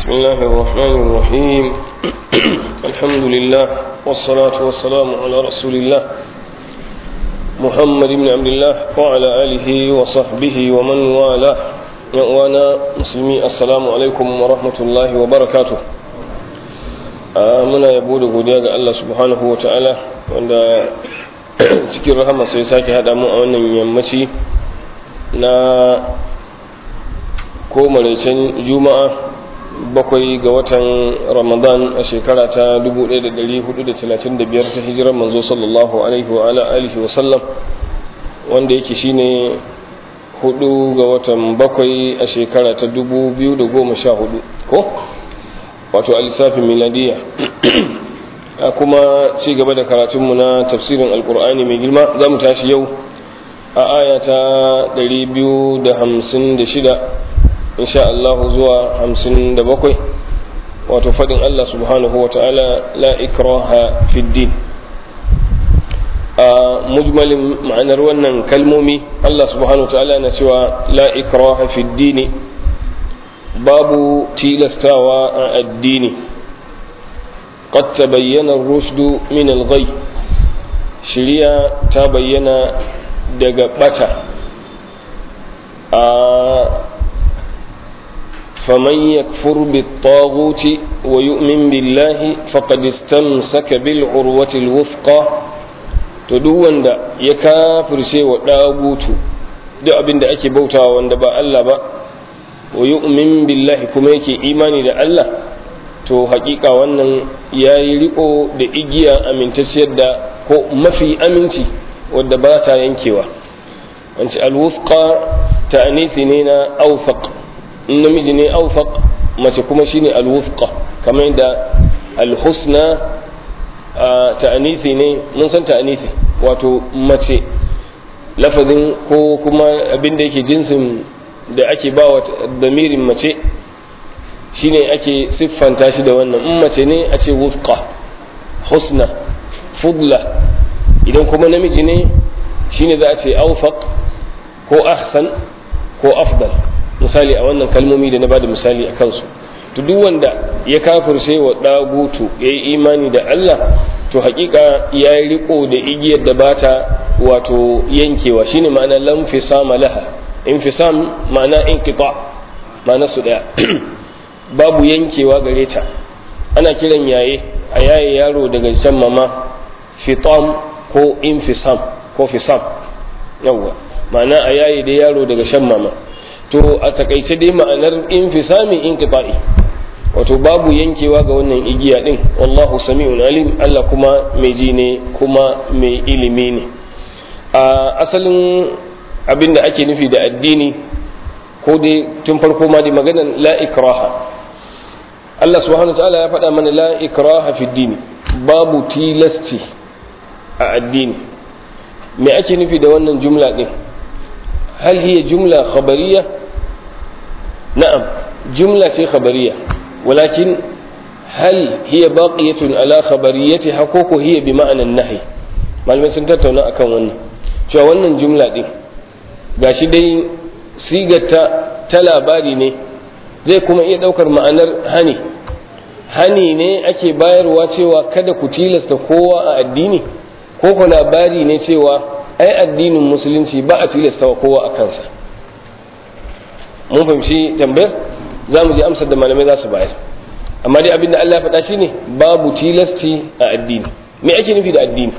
بسم الله الرحمن الرحيم الحمد لله والصلاة والسلام على رسول الله محمد بن عبد الله وعلى آله وصحبه ومن والاه وانا مسلمي السلام عليكم ورحمة الله وبركاته muna yabo da godiya ga Allah subhanahu wa ta'ala wanda cikin rahama sai sake haɗa mu a wannan yammaci na ko maraicen juma'a bakwai ga watan ramadan a shekara ta 1435 ta hijirar manzo sallallahu alaihi wa ala alihi wa sallam wanda yake shine hudu ga watan bakwai a shekara ta 2014 ko wato a lissafin miladiya a kuma ci gaba da karatunmu na tafsirin alkur'ani mai girma za mu tashi yau a aya ta 256 insha Allah zuwa 57 wato faɗin Allah subhanahu wa ta'ala la ikraha fi din a mujmalin ma'anar wannan kalmomi Allah subhanahu wa ta'ala na cewa la ikraha fi dini babu tilastawa a addini qad tabayyana ar-rushdu min al-ghay shiriya ta bayyana daga bata a فمن يكفر بالطاغوت ويؤمن بالله فقد استمسك بالعروة الوثقى تدوان دا يكافر شيء وداغوت duk abin da ake bautawa wanda ba Allah ba wa yu'min billahi kuma yake imani da Allah to hakika wannan ya yi riko da igiya amintacciyar da ko mafi aminci wadda ba ta yankewa wanci alwufqa ta'anifi ne na awfaq in namiji ne aufaq mace kuma shine alwufqa kamar yadda alhusna ta'anifi ne mun san ta'anifi wato mace lafazin ko kuma abin da yake jinsin da ake ba wa damirin mace shine ake siffanta shi da wannan in mace ne a ce wufqa husna fudla idan kuma namiji ne shine za a ce aufaq ko ahsan ko afdal misali a wannan kalmomi da na bada misali a kansu to duk wanda ya kafirce wa dagutu ya yi imani da Allah to hakika ya yi riko da igiyar da bata wato yankewa shine ma'ana lamfisama laha infisam ma'ana inqita ma'ana su daya babu yankewa gare ta ana kiran yaye a yaye yaro daga can mama fitam ko infisam ko fisam yawwa ma'ana a yaye da yaro daga shan mama to a takaice dai ma'anar infisami inqita'i wato babu yankewa ga wannan igiya din wallahu sami'un alim Allah kuma mai ji ne kuma mai ilimi ne a asalin abin da ake nufi da addini ko dai tun farko ma dai maganar la ikraha Allah subhanahu ta'ala ya faɗa mana la ikraha fi dini babu tilasti a addini me ake nufi da wannan jumla din hal hiya jumla khabariyya نعم جملة خبرية ولكن هل هي باقية على خبريتها حقوق هي بمعنى النهي malamai sun tattauna akan wannan cewa wannan jumla din gashi dai sigarta ta labari ne zai kuma iya ɗaukar ma'anar hani hani ne ake bayarwa cewa kada ku tilasta kowa a addini ko ku labari ne cewa ai addinin musulunci ba a tilasta wa kowa a kansa mun fahimci tambayar za mu ji amsar da malamai za su bayar amma dai abinda Allah ya faɗa shine babu tilasci a addini me ake nufi da addini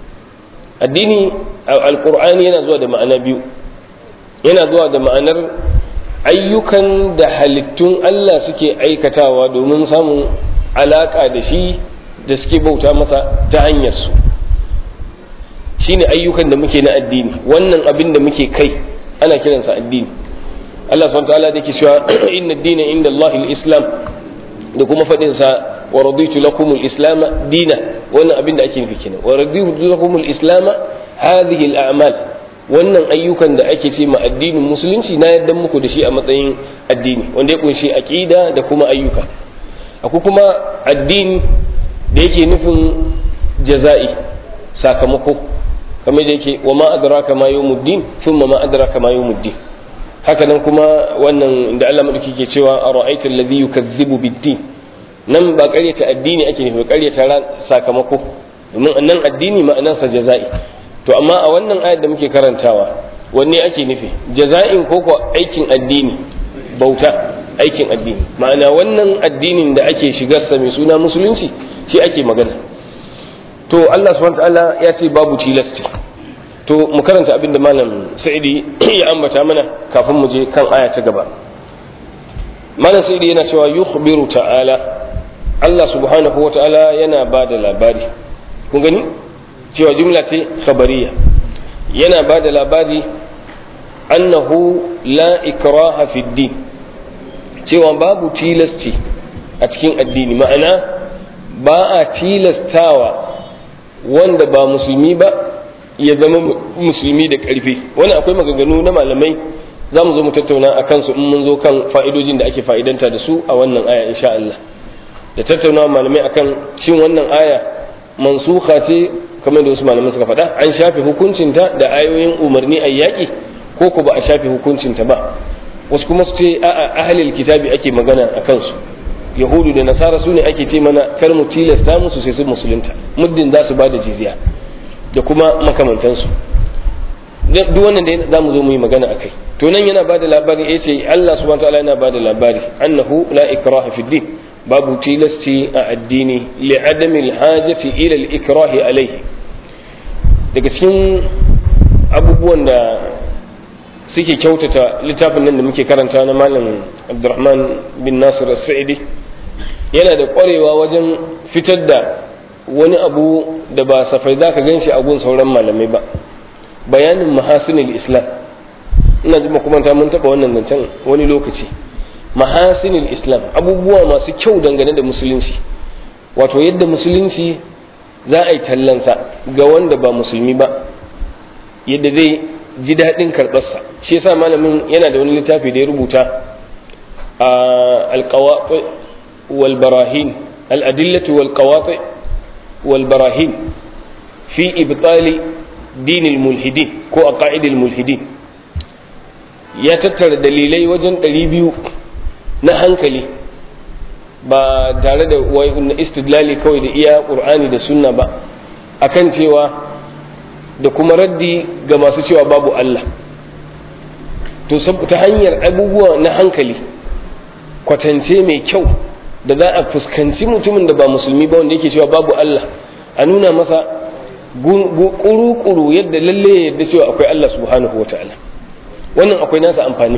addini alqur'ani yana zuwa da ma'ana biyu yana zuwa da ma'anar ayyukan da halittun Allah suke aikatawa domin samun alaka da shi da suke bauta masa ta hanyar su shine ayyukan da muke na addini wannan abin da muke kai ana kiransa addini Allah subhanahu wa ta'ala da ke cewa inna dina inda Allah islam da kuma faɗin sa wa raditu lakum al-islam dina wannan abin da ake nufi kenan wa raditu lakum al-islam hadhihi al-a'mal wannan ayyukan da ake ce ma addinin musulunci na yaddan muku da shi a matsayin addini wanda ya kunshi aqida da kuma ayyuka akwai kuma addini da yake nufin jaza'i sakamako kamar da yake wa ma adraka ma yawmuddin thumma ma adraka ma yawmuddin haka nan kuma wannan da Allah madauki ke cewa ara'aita alladhi yukazzibu bid-din nan ba ƙaryata addini ake nufi ƙaryata ran sakamako domin nan addini ma'anarsa jaza'i to amma a wannan ayar da muke karantawa wanne ake nufi jaza'in ko ko aikin addini bauta aikin addini ma'ana wannan addinin da ake shigarsa mai suna musulunci shi ake magana to Allah subhanahu ta'ala ya ce babu tilasti to mu karanta abin da malam sa'idi ya ambata mana kafin mu je kan aya ta gaba malam sa'idi yana cewa yukhbiru ta'ala Allah subhanahu wa ta'ala yana ba da labari kun gani cewa jumla ce khabariya yana ba da labari annahu la ikraha fi din cewa babu tilasci a cikin addini ma'ana ba a tilastawa wanda ba musulmi ba ya zama musulmi da ƙarfi wani akwai maganganu na malamai za mu zo mu tattauna a kansu in mun zo kan fa'idojin da ake fa'idanta da su a wannan aya insha Allah da tattaunawa malamai akan shin wannan aya mansuha ce kamar da wasu malamai suka faɗa an shafe hukuncinta da ayoyin umarni a yaƙi ko ko ba a shafe hukuncinta ba wasu kuma su ce a'a ahlil kitabi ake magana a kansu yahudu da nasara su ne ake ce mana kar mu tilasta musu sai su musulunta muddin za su ba da jizya da kuma makamantansu duk wannan da za mu zo mu yi magana a kai to nan yana ba da labari ya ce Allah subhanahu wa ta'ala yana ba da labari annahu la ikraha fi din babu tilasci a addini li adami alhajati ila al-ikrahi alayhi daga cikin abubuwan da suke kyautata littafin nan da muke karanta na malam Abdurrahman bin Nasir as-Sa'idi yana da ƙwarewa wajen fitar da wani abu da ba safai za ka gan shi a gun sauran malamai ba bayanin mahasinil islam ina ji makamanta mun taɓa wannan zancen wani lokaci mahasinil islam abubuwa masu kyau dangane da musulunci wato yadda musulunci za a yi tallansa ga wanda ba musulmi ba yadda zai ji daɗin karɓarsa shi yasa malamin yana da wani littafi da ya rubuta a alƙawaƙi wal barahin al'adillatu wal qawaƙi wal barahin fi ibtali dinil mulhidin ko a ƙa'idil mulhidin ya tattara dalilai wajen ɗari biyu na hankali ba tare da na istidlali kawai da iya ƙur'ani da sunna ba akan cewa da kuma raddi ga masu cewa babu Allah to ta hanyar abubuwa na hankali kwatance mai kyau da za a fuskanci mutumin da ba musulmi ba wanda yake cewa babu Allah a nuna masa kuru-kuru yadda lalle yadda cewa akwai Allah subhanahu wa ta'ala wannan akwai nasa amfani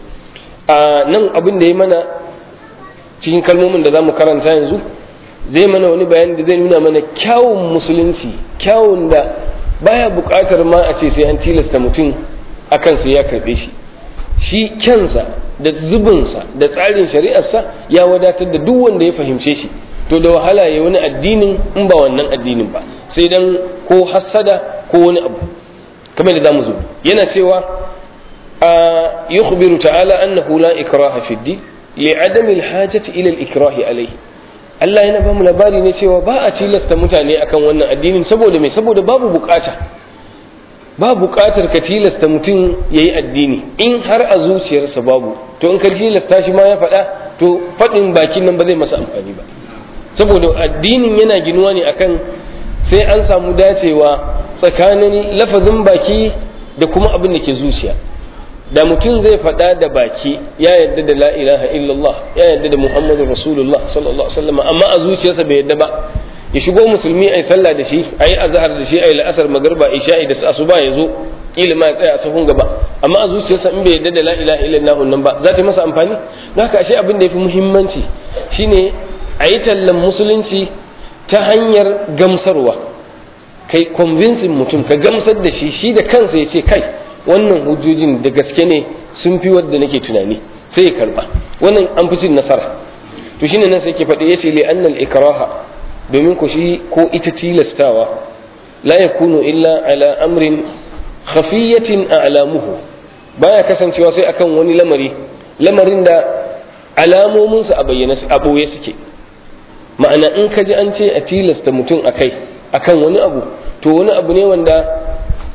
a nan abin da ya mana cikin kalmomin da za mu karanta yanzu zai mana wani bayani da zai nuna mana kyawun musulunci kyawun da baya buƙatar ma a ce sai an tilasta mutum a kansa ya karɓe shi shi kyansa da zubinsa da tsarin shari'arsa ya wadatar da duk wanda ya fahimce shi to da wahala ya wani addinin in ba wannan addinin ba sai dan ko hassada ko wani abu kamar da zamu zo yana cewa a yukhbiru ta'ala annahu la ikraha fi din li'adami al-hajati ila al-ikrahi alayhi Allah yana ba mu labari ne cewa ba a tilasta mutane akan wannan addinin saboda me saboda babu bukata ba bukatar ka tilasta mutum ya yi addini in har a zuciyarsa babu to in ka tilasta shi ma ya faɗa to faɗin bakin nan ba zai masa amfani ba saboda addinin yana ginuwa ne akan sai an samu dacewa tsakanin lafazin baki da kuma abin da ke zuciya da mutum zai faɗa da baki ya yadda da la ilaha illallah ya yadda da muhammadu rasulullah sallallahu alaihi wasallam amma a zuciyarsa bai yadda ba ya shigo musulmi ai sallah da shi ayi azhar da shi ayi la'asar magarba isha'i da asuba ya zo kila ma ya tsaya a sahun gaba amma a zuciyarsa in bai yadda da la ilaha illallah nan ba za ta masa amfani haka ashe abin da yafi muhimmanci shine a yi tallan musulunci ta hanyar gamsarwa kai convincing mutum ka gamsar da shi shi da kansa ya ce kai wannan hujjojin da gaske ne sun fi wadda nake tunani sai ya karba wannan an fi cin nasara to shine nan sai ke faɗi yace li annal ikraha domin ku shi ko ita tilastawa la yakunu illa ala amrin khafiyatin a'lamuhu baya kasancewa sai akan wani lamari lamarin da alamominsa a bayyana a ɓoye suke ma'ana in ka ji an ce a tilasta mutum a kai akan wani abu to wani abu ne wanda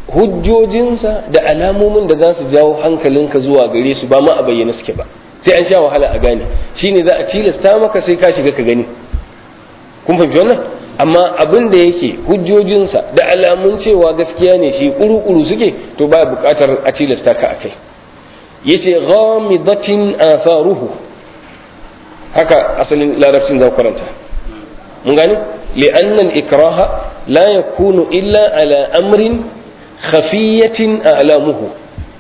hujjojinsa da alamomin da za su jawo hankalinka zuwa gare su ba ma a bayyana suke ba sai an sha wahala a gane shine za a tilasta maka sai ka shiga ka gani kun fahimci wannan amma abin da yake hujjojinsa da alamun cewa gaskiya ne shi kuru-kuru suke to ba buƙatar a tilasta ka akai yace ghamidatin atharuhu haka asalin larabcin za karanta mun gane li'anna al-ikraha la yakunu illa ala amrin khafiyatin a'lamuhu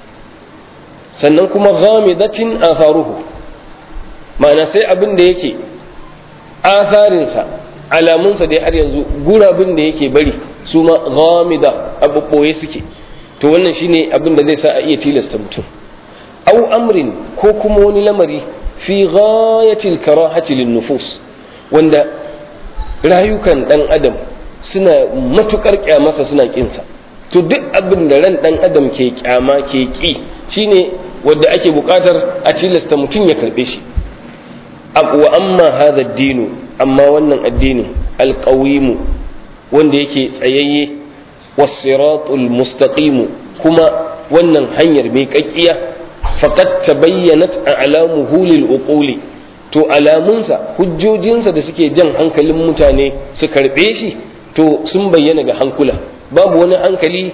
sannan kuma ghamidatin atharuhu ma'ana sai abin da yake asarinsa alamunsa dai har yanzu gurabin da yake bari su ma ghamida abu boye suke to wannan shine abin da zai sa a iya tilasta mutum au amrin ko kuma wani lamari fi ghayatil karahati lin nufus wanda rayukan dan adam suna matukar kyamarsa suna kinsa to duk abin da ran dan adam ke kyama ke ki shine wanda ake bukatar a tilasta mutum ya karbe shi wa amma hadha dinu amma wannan addinin alqawimu wanda yake tsayayye was-siratul mustaqim kuma wannan hanyar mai kakkiya faqad tabayyanat a'lamuhu lil uquli to alamunsa hujjojinsa da suke jan hankalin mutane su karbe shi to sun bayyana ga hankula babu wani hankali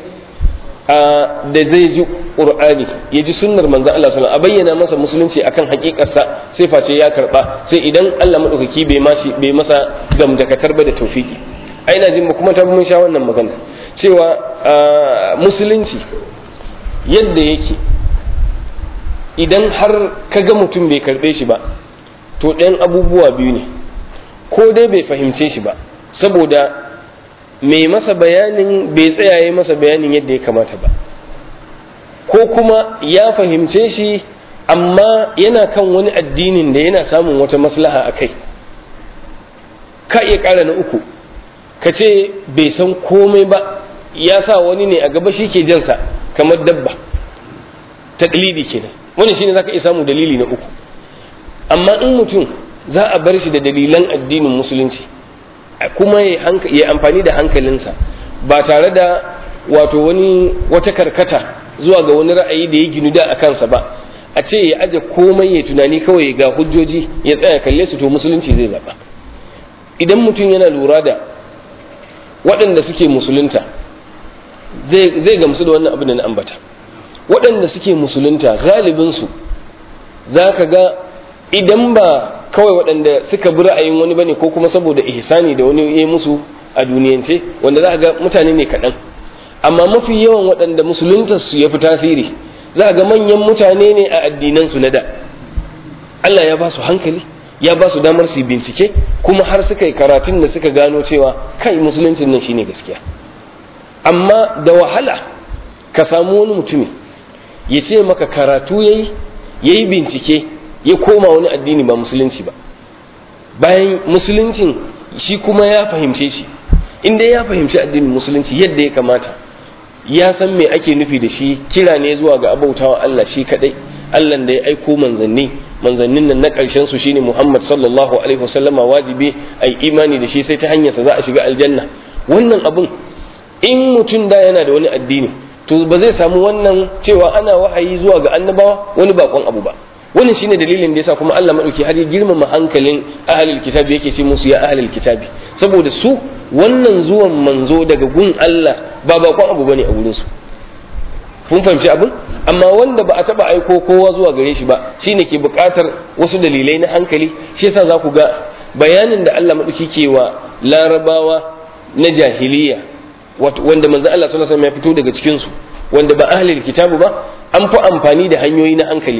da zai ji qur'ani ya ji sunnar manzon Allah sallallahu a bayyana masa musulunci akan hakikarsa sai face ya karba sai idan Allah madaukaki bai mashi bai masa gamdakatar ba da tawfiki ai ina jin kuma ta mun sha wannan magana cewa musulunci yadda yake idan har ka ga mutum bai karbe shi ba to ɗayan abubuwa biyu ne ko dai bai fahimce shi ba saboda mai masa bayanin bai tsayaye masa bayanin yadda ya kamata ba ko kuma ya fahimce shi amma yana kan wani addinin da yana samun wata maslaha a kai ka iya ƙara na uku ka ce bai san komai ba ya sa wani ne a gaba shi ke jansa kamar dabba taklidi kenan wani shine zaka iya samu dalili na uku amma in mutum za a bar shi da dalilan addinin musulunci kuma ya amfani da hankalinsa ba tare da wato wani wata karkata zuwa ga wani ra'ayi da ya ginu da a kansa ba a ce ya aje komai ya tunani kawai ga hujjoji ya tsaya kalle su to musulunci zai zaɓa idan mutum yana lura da waɗanda suke musulunta zai gamsu da wannan abin da na ambata waɗanda suke musulunta galibinsu za ka ga idan ba kawai waɗanda suka bi ra'ayin wani bane ko kuma saboda ihsani da wani ya musu a duniyance wanda za ga mutane ne kaɗan amma mafi yawan waɗanda musulunta su ya fi tasiri za ga manyan mutane ne a addinan su na da Allah ya ba su hankali ya ba su damar su bincike kuma har suka yi karatun da suka gano cewa kai musuluncin nan shine gaskiya amma da wahala ka samu wani mutumi ya ce maka karatu yayi yayi bincike ya koma wani addini ba musulunci ba bayan musuluncin shi kuma ya fahimce shi inda ya fahimci addinin musulunci yadda ya kamata ya san me ake nufi da shi kira ne zuwa ga abautawa Allah shi kadai Allah da ya aiko manzanni manzannin nan na ƙarshen su shine Muhammad sallallahu alaihi wasallama wajibi ai imani da shi sai ta hanyarsa za a shiga aljanna wannan abun in mutum da yana da wani addini to ba zai samu wannan cewa ana wahayi zuwa ga annabawa wani bakon abu ba wannan shine dalilin da yasa kuma Allah madauki har ya girmama hankalin ahlul kitabi yake ce musu ya ahlul kitabi saboda su wannan zuwan manzo daga gun Allah ba bakon abu bane a wurin su kun fahimci abin amma wanda ba a taba aiko kowa zuwa gare shi ba shine ke buƙatar wasu dalilai na hankali shi yasa za ku ga bayanin da Allah madauki ke wa larabawa na jahiliya wanda manzo Allah sallallahu alaihi wasallam ya fito daga cikin su wanda ba ahlul kitabu ba an fi amfani da hanyoyi na hankali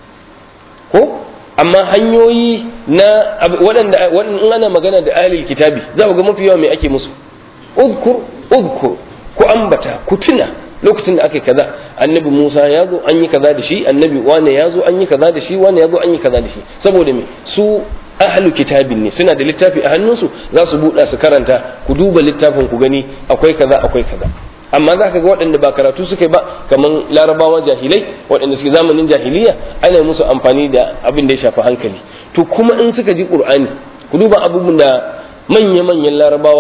ko amma hanyoyi na waɗanda in ana magana da ahlul kitabi za ku ga mafi yawa me ake musu udkur udkur ku ambata ku tuna lokacin da aka yi kaza annabi Musa ya zo an yi kaza da shi annabi wane ya zo an yi kaza da shi wane ya zo an yi kaza da shi saboda me su ahlu kitabin ne suna da littafi a hannunsu za su buɗa su karanta ku duba littafin ku gani akwai kaza akwai kaza amma za ka ga waɗanda ba karatu suka yi ba kamar larabawa jahilai waɗanda suke zamanin jahiliya ana musu amfani da abin da ya shafi hankali to kuma in suka ji qur'ani ku duba abubuwan da manya-manyan larabawa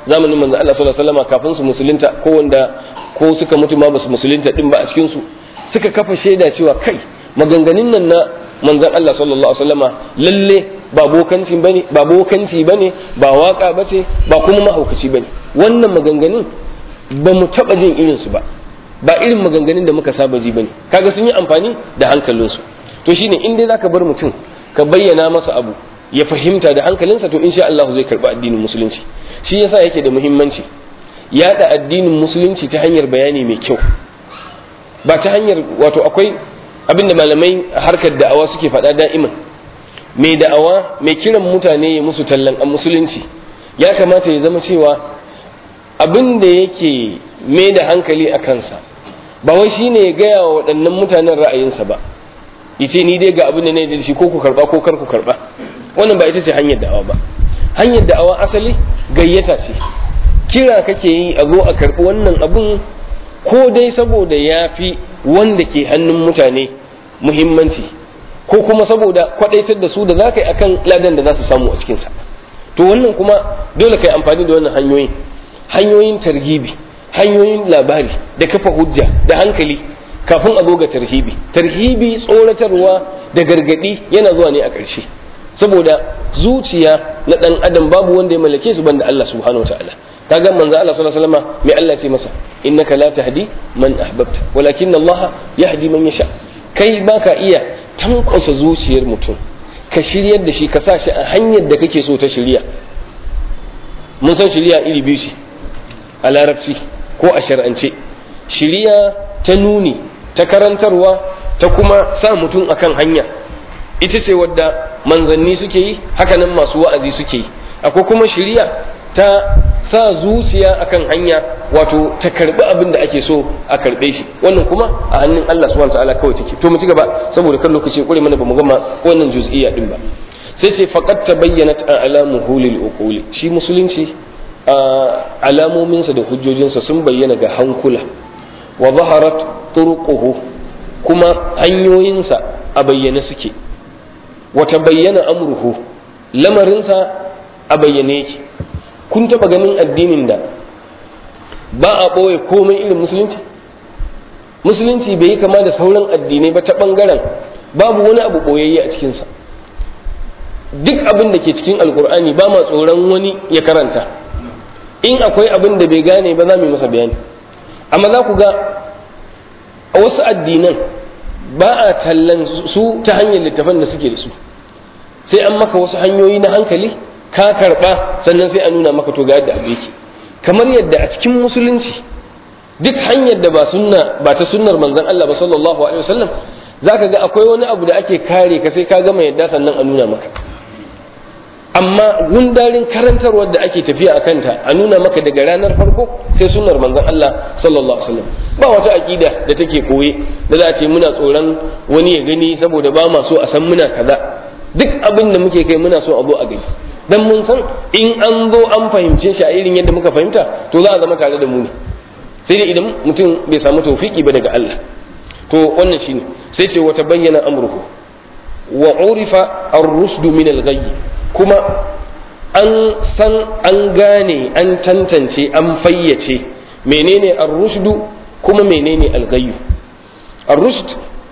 zamanin manzon Allah sallallahu alaihi wasallam kafin su musulunta ko wanda ko suka mutu ma basu musulunta din ba a cikin su suka kafa shaida cewa kai maganganun nan na manzon Allah sallallahu alaihi wasallama lalle ba bokanci bane ba bokanci bane ba waka bace ba kuma mahaukaci bane wannan maganganun ba mu taba jin irin su ba ba irin maganganun da muka saba ji bane kaga sun yi amfani da hankalinsu to shine in dai zaka bar mutum ka bayyana masa abu ya fahimta da hankalinsa to insha Allah zai karba addinin musulunci shi yasa yake da muhimmanci yada addinin musulunci ta hanyar bayani mai kyau ba ta hanyar wato akwai abinda malamai harkar da'awa suke faɗa da'iman mai da'awa mai kiran mutane ya musu tallan a musulunci ya kamata ya zama cewa abin da yake mai da hankali a kansa ba wai shine ya gaya wa waɗannan mutanen ra'ayinsa ba yace ni dai ga abin da ne da shi ko ku karba ko kar ku karba wannan ba ita ce hanyar da'awa ba hanyar da'awa asali gayyata ce kira kake yi a zo a karbi wannan abun ko dai saboda ya fi wanda ke hannun mutane muhimmanci ko kuma saboda kwadaitar da su da za ka yi akan ladan da za su samu a cikinsa to wannan kuma dole ka yi amfani da wannan hanyoyin hanyoyin targibi hanyoyin labari da kafa hujja da hankali kafin a zo ga tarhibi tarhibi tsoratarwa da gargadi yana zuwa ne a ƙarshe saboda zuciya na ɗan adam babu wanda ya mallake su banda Allah subhanahu wa ta'ala kaga manzo Allah sallallahu alaihi wasallam mai Allah ce masa innaka la tahdi man ahbabta walakin Allah yahdi man yasha kai baka iya tankwasa zuciyar mutum ka shiryar da shi ka sa shi a hanyar da kake so ta shirya mun san shirya iri biyu ce a larabci ko a shar'ance shirya ta nuni ta karantarwa ta kuma sa mutum akan hanya ita ce wadda manzanni suke yi hakanan masu wa'azi suke yi akwai kuma shirya ta sa zuciya akan hanya wato ta karbi abin da ake so a karbe shi wannan kuma a hannun Allah subhanahu ta'ala kawai take to mu ci gaba saboda kan lokaci kure mana bamu gama wannan juz'iyya din ba sai sai faqad tabayyanat alamuhu lil uquli shi musulunci alamominsa da hujjojinsa sun bayyana ga hankula wa zaharat turquhu kuma hanyoyinsa a bayyane suke wata bayyana amruhu lamarinsa a bayyane yake kun taba ganin addinin da ba a ɓoye komai irin musulunci musulunci bai yi kama da sauran addinai ba ta ɓangaren babu wani abu ɓoyayye a cikinsa duk abin da ke cikin alkur'ani ba ma tsoron wani ya karanta in akwai abin da bai gane ba za mu yi masa bayani amma za ku ga a wasu addinan ba a tallan su ta hanyar littafan da suke da su sai an maka wasu hanyoyi na hankali ka karba sannan sai a nuna maka to ga yadda abu yake kamar yadda a cikin musulunci duk hanyar da ba sunna ba ta sunnar manzon Allah ba sallallahu alaihi wasallam zaka ga akwai wani abu da ake kare ka sai ka gama yadda sannan a nuna maka amma gundarin karantarwar da ake tafiya a kanta a nuna maka daga ranar farko sai sunnar manzon Allah sallallahu alaihi wasallam ba wata aqida da take koye da za a ce muna tsoron wani ya gani saboda ba ma so a san muna kaza duk abin da muke kai muna so a zo a gani dan mun san in an zo an fahimce shi a irin yadda muka fahimta to za a zama tare da mu ne sai dai idan mutum bai samu tawfiki ba daga Allah to wannan shine sai ce wata bayyana amruhu wa urifa ar-rusdu min al-ghayy kuma an san an gane an tantance an fayyace menene ar-rushdu kuma menene al-ghayy ar-rushd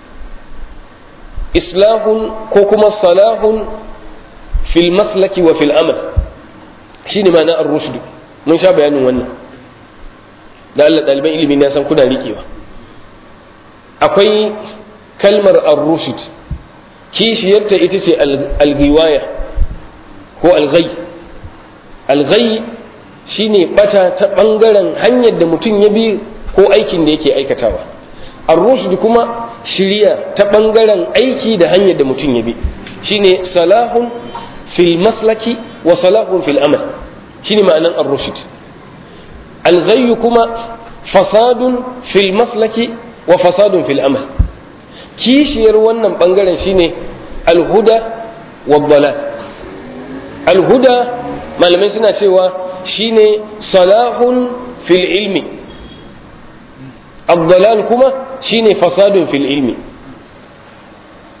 islahun ko kuma salahun fil maslaki wa fil amal shine ma'ana ar-rushd mun sha bayanin wannan da Allah ɗaliban ilimi na san kuna riƙewa akwai kalmar ar-rushd kishiyarta ita ce al-giwaya ko al-ghay al-ghay shine bata ta bangaren hanyar da mutum ya bi ko aikin da yake aikatawa ar-rushd kuma shiriya ta bangaren aiki da hanyar da mutum ya bi shine salahun fil maslaki wa salahun fil amal shine ma'anan ar-rushd al-ghayy kuma fasadun fil maslaki wa fasadun fil amal kishiyar wannan bangaren shine al-huda wa dalal al-huda malamai suna cewa shine salahun fil ilmi ad-dalal kuma shine fasadun fil ilmi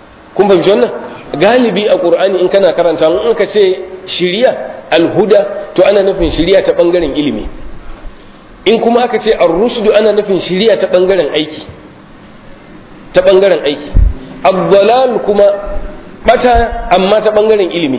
kun fahimci wannan galibi a qur'ani in kana karanta in ka ce shiriya alhuda to ana nufin shiriya ta bangaren ilimi in kuma aka ce ar-rushdu ana nufin shiriya ta bangaren aiki ta bangaren aiki abdalal kuma bata amma ta bangaren ilimi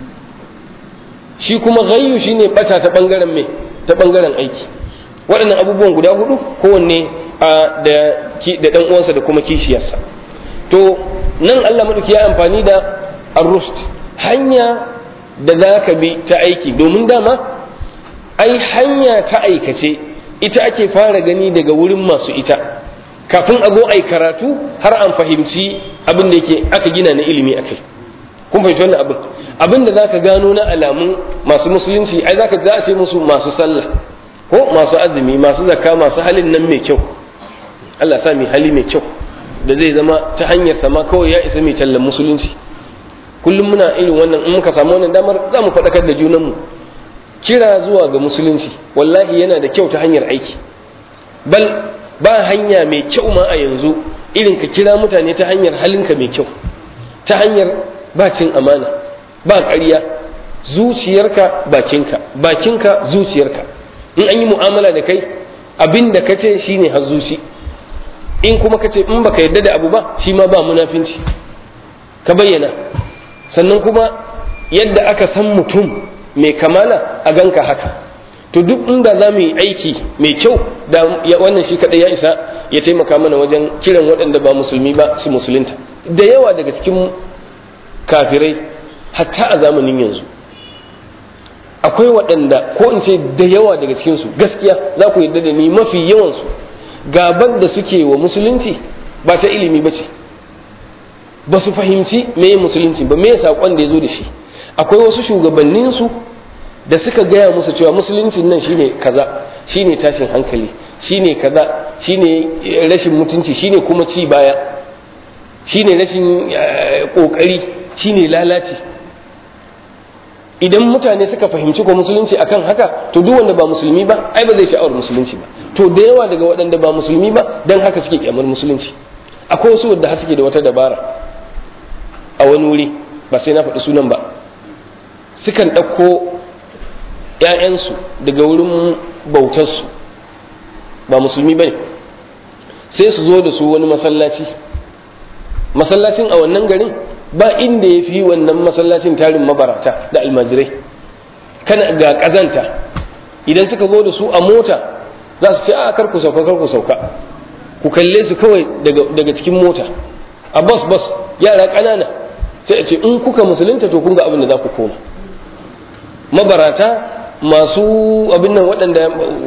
shi kuma ghayyu shine bata ta bangaren me ta bangaren aiki waɗannan abubuwan guda hudu kowanne a da da dan uwansa da kuma kishiyarsa to nan Allah madauki ya amfani da ar-rushd hanya da za ka bi ta aiki domin dama ai hanya ta aikace ita ake fara gani daga wurin masu ita kafin a zo ai karatu har an fahimci abin da yake aka gina na ilimi a kai kun fahimci wannan abin abin da zaka gano na alamun masu musulunci ai zaka za a ce musu masu sallah ko masu azumi masu zakka masu halin nan mai kyau Allah sa mai hali mai kyau da zai zama ta hanyar sama kawai ya isa mai tallan musulunci kullum muna irin wannan in muka samu wannan damar za mu faɗakar da junanmu kira zuwa ga musulunci wallahi yana da kyau ta hanyar aiki bal ba hanya mai kyau ma a yanzu irin ka kira mutane ta hanyar halinka mai kyau ta hanyar ba cin amana ba ƙarya zuciyarka bakinka bakinka zuciyarka in an yi mu'amala da kai abin da ka ce shine har zuci in kuma ka ce in baka yarda da abu ba shi ma ba munafinci ka bayyana sannan kuma yadda aka san mutum mai kamala a ganka haka to duk inda za mu yi aiki mai kyau da wannan shi kadai ya isa ya taimaka mana wajen kiran waɗanda ba musulmi ba su musulunta da yawa daga cikin kafirai hatta a zamanin yanzu akwai waɗanda ko in ce da yawa daga cikinsu gaskiya za ku yarda da ni mafi yawansu gaban da suke wa musulunci ba ta ilimi ba ce ba su fahimci me musulunci ba me saƙon da ya zo da shi akwai wasu shugabanninsu da suka gaya musu cewa musuluncin nan shine kaza shine tashin hankali shine kaza shine rashin mutunci shine kuma ci baya shine rashin kokari shine lalaci idan mutane suka fahimci ko musulunci akan haka to duk wanda ba musulmi ba ai ba zai sha'awar musulunci ba to da yawa daga waɗanda ba musulmi ba dan haka suke kyamar musulunci akwai wasu wadda suke da wata dabara a wani wuri ba sai na faɗi sunan ba sukan ɗauko ‘ya'yansu daga wurin bautarsu ba musulmi ba ne sai su zo da su wani masallaci masallacin a wannan garin ba inda ya fi wannan masallacin tarin mabarata da almajirai kana ga ƙazanta idan suka zo da su a mota za su ce a kar ku sauka kar ku sauka ku kalle su kawai daga cikin mota a bas bas yara ƙanana sai a ce in kuka musulunta to kun ga abin da za ku koma mabarata masu abin nan waɗanda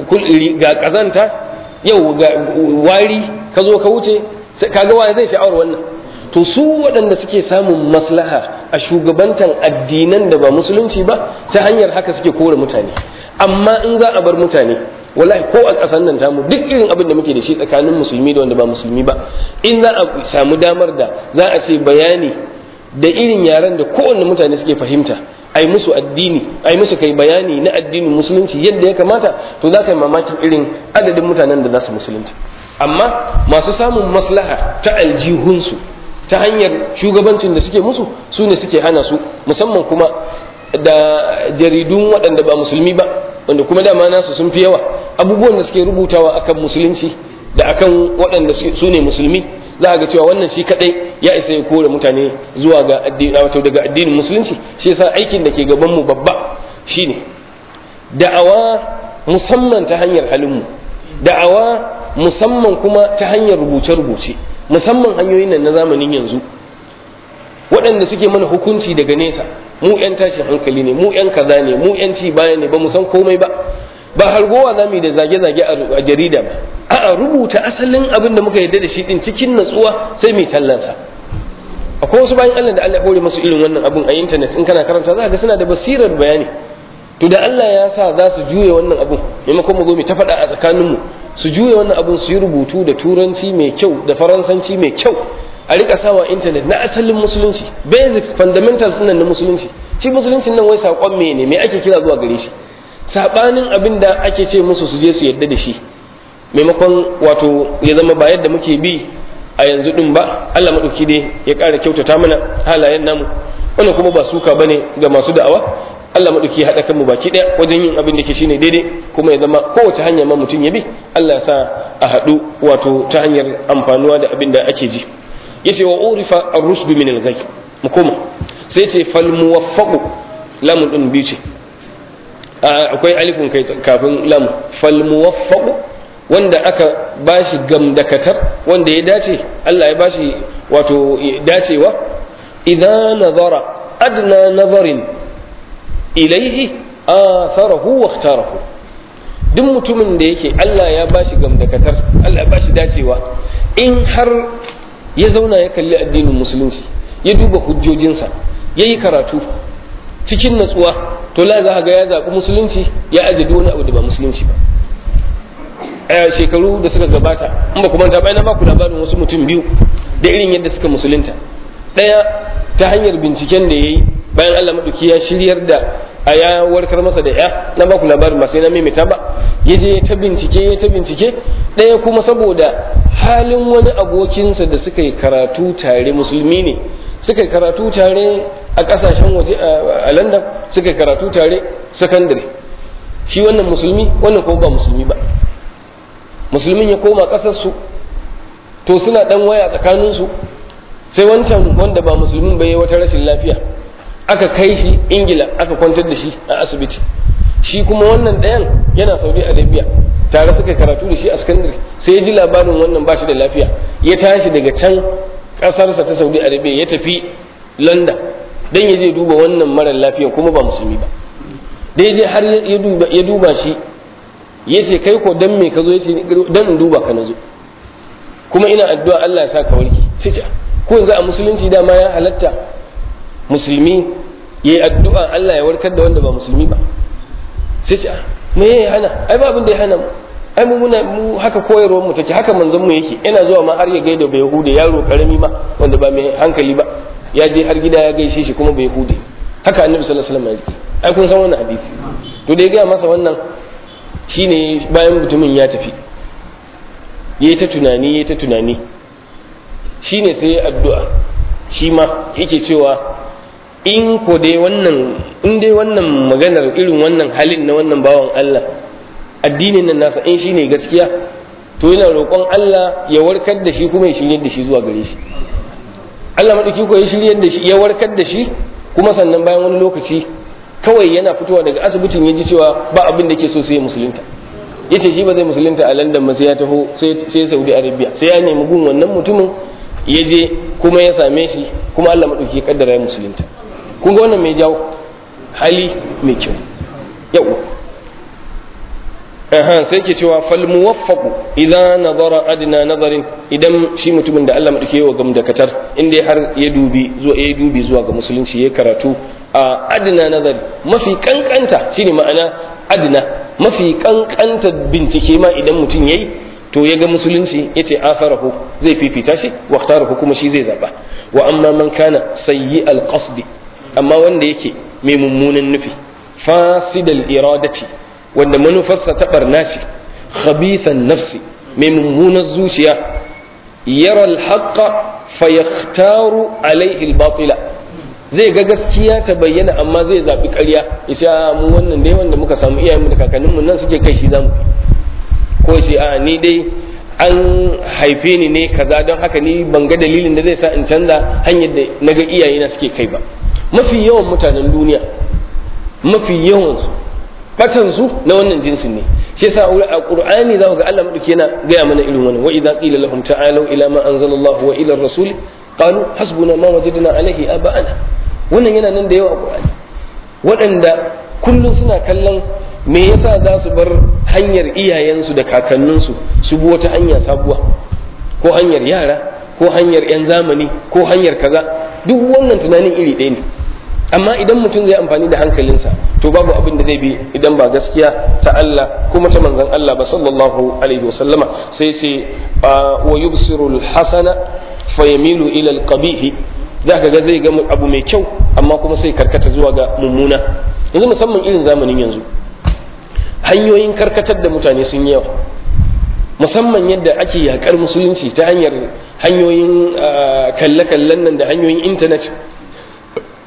ga ƙazanta yau ga wari ka zo ka wuce kaga wani zai sha'awar wannan to su waɗanda suke samun maslaha a shugabantan addinan da ba musulunci ba ta hanyar haka suke kore mutane amma in za a bar mutane wallahi ko a ƙasar nan tamu duk irin abin da muke da shi tsakanin musulmi da wanda ba musulmi ba in za a samu damar da za a ce bayani da irin yaren da kowanne mutane suke fahimta ai musu addini ai musu kai bayani na addinin musulunci yadda ya kamata to za ka yi mamakin irin adadin mutanen da za su musulunta amma masu samun maslaha ta aljihunsu ta hanyar shugabancin da suke musu su ne suke hana su musamman kuma da jaridun waɗanda ba musulmi ba wanda kuma dama nasu sun fi yawa abubuwan da suke rubutawa akan musulunci da akan waɗanda su ne musulmi za a ga cewa wannan shi kadai ya isa ya kore mutane zuwa ga addini wato daga addinin musulunci shi yasa aikin da ke gaban mu babba shine da'awa musamman ta hanyar halin mu da'awa musamman kuma ta hanyar rubuce-rubuce musamman hanyoyin nan na zamanin yanzu waɗanda suke mana hukunci daga nesa mu 'yan tashin hankali ne mu 'yan kaza ne mu 'yan ci baya ne ba mu san komai ba ba hargowa za mu yi da zage-zage a jarida ba a'a rubuta asalin abin da muka yarda da shi din cikin natsuwa sai mai tallansa akwai wasu bayan Allah da Allah ya hore masu irin wannan abun a intanet in kana karanta za ga suna da basirar bayani to da Allah ya sa za su juye wannan abun maimakon mu zo mu ta faɗa a tsakaninmu su juye wannan abun su yi rubutu da turanci mai kyau da faransanci mai kyau a rika sawa intanet na asalin musulunci basics fundamentals nan na musulunci shi musuluncin nan wai saƙon me ne me ake kira zuwa gare shi sabanin abin da ake ce musu su je su yadda da shi maimakon wato ya zama ba yadda muke bi a yanzu din ba Allah madauki dai ya ƙara kyautata mana halayen namu wannan kuma ba suka bane ga masu da'awa Allah maɗauki ya haɗa kanmu baki ɗaya wajen yin abin da ke shine daidai kuma ya zama kowace hanya ma mutum ya bi Allah ya sa a haɗu wato ta hanyar amfanuwa da abin da ake ji yace wa urifa ar-rusd min al-ghayb mu koma sai ce fal muwaffaqu lamun din biyu ce akwai alifun kai kafin lam fal muwaffaqu wanda aka bashi gamdakatar wanda ya dace Allah ya bashi wato dacewa idan nazara adna nazarin ilaihi atharahu wa ikhtarahu duk mutumin da yake Allah ya bashi gamdakatar Allah ya bashi dacewa in har ya zauna ya kalli addinin musulunci ya duba hujjojinsa ya yi karatu cikin natsuwa to la za ga ya zaɓi musulunci ya aje wani abu da ba musulunci ba a shekaru da suka gabata in ba kuma ta bayan ba ku labarin wasu mutum biyu da irin yadda suka musulunta ɗaya ta hanyar binciken da ya yi bayan Allah maɗauki ya shiryar da a ya warkar masa da ya na ba ku labarin ba sai na maimaita ba ya je ta bincike ya ta bincike ɗaya kuma saboda halin wani abokinsa da suka yi karatu tare musulmi ne suka yi karatu tare a ƙasashen waje a london suka yi karatu tare sakandare shi wannan musulmi wannan kuma ba musulmi ba musulmin ya koma ƙasarsu to suna ɗan waya tsakaninsu sai wancan wanda ba musulmin bai yi wata rashin lafiya aka kai shi ingila aka kwantar da shi a asibiti shi kuma wannan ɗayan yana saudi arabia tare suka karatu da shi a sakandare sai ya ji labarin wannan ba shi da lafiya ya tashi daga can ƙasarsa ta saudi arabia ya tafi london don ya je duba wannan mara lafiya kuma ba musulmi ba da ya je har ya duba shi ya ce kai ko dan me ka zo ya ce dan in duba ka na zo kuma ina addu'a Allah ya sa ka warke sai ce ko yanzu a musulunci dama ya halatta musulmi ya yi addu'a Allah ya warkar da wanda ba musulmi ba sai ce me ya hana ai ba abin da ya hana mu ai mu muna mu haka koyarwar mu take haka manzon mu yake yana zuwa ma har ya gaida bai hude yaro karami ma wanda ba mai hankali ba ya je har gida ya gaishe shi kuma bai hude haka annabi sallallahu alaihi wasallam ya yi ai kun san wannan hadisi to da ya gaya masa wannan shine bayan mutumin ya tafi yayi ta tunani yayi ta tunani shine sai addu'a shi ma yake cewa in ko dai wannan in dai wannan maganar irin wannan halin na wannan bawan Allah addinin nan nasa in shine gaskiya to yana roƙon Allah ya warkar da shi kuma ya shirye da shi zuwa gare shi Allah madauki ko ya shirye da shi ya warkar da shi kuma sannan bayan wani lokaci kawai yana fitowa daga asibitin ya ji cewa ba abin da ke so sai ya musulunta yace shi ba zai musulunta a London ba sai ya taho sai Saudi Arabia sai ya nemi gun wannan mutumin ya je kuma ya same shi kuma Allah madauki ya kaddara ya musulunta kun ga wannan mai jawo hali mai kyau yau aha sai ke cewa fal muwaffaqu idza nazara adna nazarin idan shi mutumin da Allah madauke wa gamdakatar inda har ya dubi zuwa ya dubi zuwa ga musulunci ya karatu a adna nazar mafi kankanta shine ma'ana adna mafi kankanta bincike ma idan mutum yayi to ya ga musulunci yace afarahu zai fifita shi wa ikhtarahu kuma shi zai zaba wa amma man kana sayyi al qasdi amma wanda yake mai mummunan nufi fasidal iradati wanda manufarsa ta barna ce khabithan nafsi mai mummunar zuciya yara alhaqqa fayakhtaru alaihi albatila zai ga gaskiya ta bayyana amma zai zabi ƙarya isha mu wannan dai wanda muka samu iyayenmu da kakanninmu nan suke kai shi zamu ko shi a ni dai an haife ni ne kaza don haka ni ban ga dalilin da zai sa in canza hanyar da naga iyayena suke kai ba mafi yawan mutanen duniya mafi yawansu batansu na wannan jinsin ne shi yasa a qur'ani za ku ga Allah madauki yana gaya mana irin wannan wa idza qila lahum ta'alu ila ma anzalallahu wa ila ar-rasul qalu hasbuna ma wajadna alayhi aba'ana wannan yana nan da yawa a qur'ani waɗanda kullum suna kallon me yasa za su bar hanyar iyayensu da kakanninsu su bi wata hanya sabuwa ko hanyar yara ko hanyar 'yan zamani ko hanyar kaza duk wannan tunanin iri ɗaya ne amma idan mutum zai amfani da hankalinsa to babu abin da zai bi idan ba gaskiya ta Allah kuma ta manzon Allah ba sallallahu alaihi wasallama sai ce wa yubsiru al-hasana fa yamilu ila al-qabih zaka ga zai ga abu mai kyau amma kuma sai karkata zuwa ga mummuna yanzu musamman irin zamanin yanzu hanyoyin karkatar da mutane sun yawa musamman yadda ake yakar musulunci ta hanyar hanyoyin kalle-kallen nan da hanyoyin intanet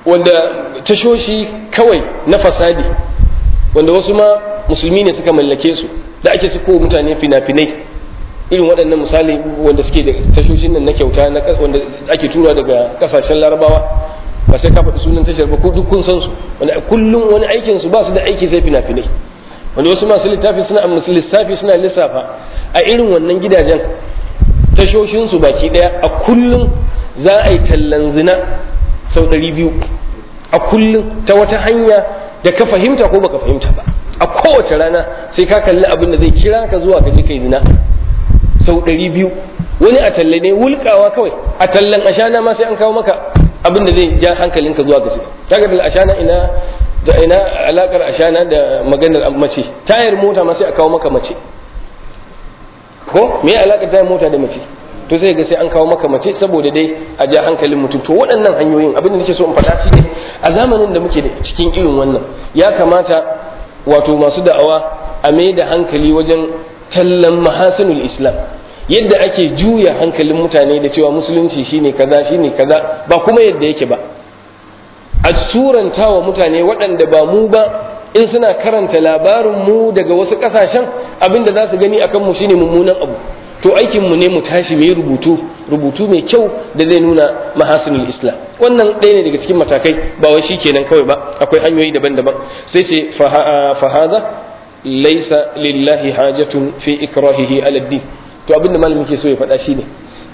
wanda tashoshi kawai na fasadi wanda wasu ma musulmi ne suka mallake su da ake suko mutane fina-finai irin waɗannan misali wanda suke da tashoshin nan na kyauta na wanda ake tura daga kasashen larabawa ba sai ka faɗi sunan tashar ba ko duk kun san su wanda kullum wani aikin su ba su da aiki sai fina-finai wanda wasu masu littafi suna lissafi suna lissafa a irin wannan gidajen tashoshin su baki ɗaya a kullum za a yi tallan zina sau ɗari biyu a kullum ta wata hanya da ka fahimta ko baka fahimta ba a kowace rana sai ka kalli abin da zai kira ka zuwa ka je kai zina sau ɗari biyu wani a talle ne wulkawa kawai a tallan ashana ma sai an kawo maka abin da zai ja hankalinka zuwa ga zina kaga da ashana ina da ina alakar ashana da maganar mace tayar mota ma sai a kawo maka mace ko me alakar tayar mota da mace to sai ga sai an kawo maka mace saboda dai a ja hankalin mutum to waɗannan hanyoyin abin da nake so in faɗa shi ne a zamanin da muke da cikin irin wannan ya kamata wato masu da'awa a mai da hankali wajen tallan mahasinul islam yadda ake juya hankalin mutane da cewa musulunci shine kaza shine kaza ba kuma yadda yake ba a suranta wa mutane waɗanda ba mu ba in suna karanta labarin mu daga wasu ƙasashen abinda za su gani akan mu shine mummunan abu to aikin mu ne mu tashi mu yi rubutu rubutu mai kyau da zai nuna mahasinul islam wannan ɗaya ne daga cikin matakai ba wai shi kenan kawai ba akwai hanyoyi daban-daban sai ce fahaza laisa lillahi hajatun fi ikrahihi ala din to abinda malamin ke so ya faɗa shine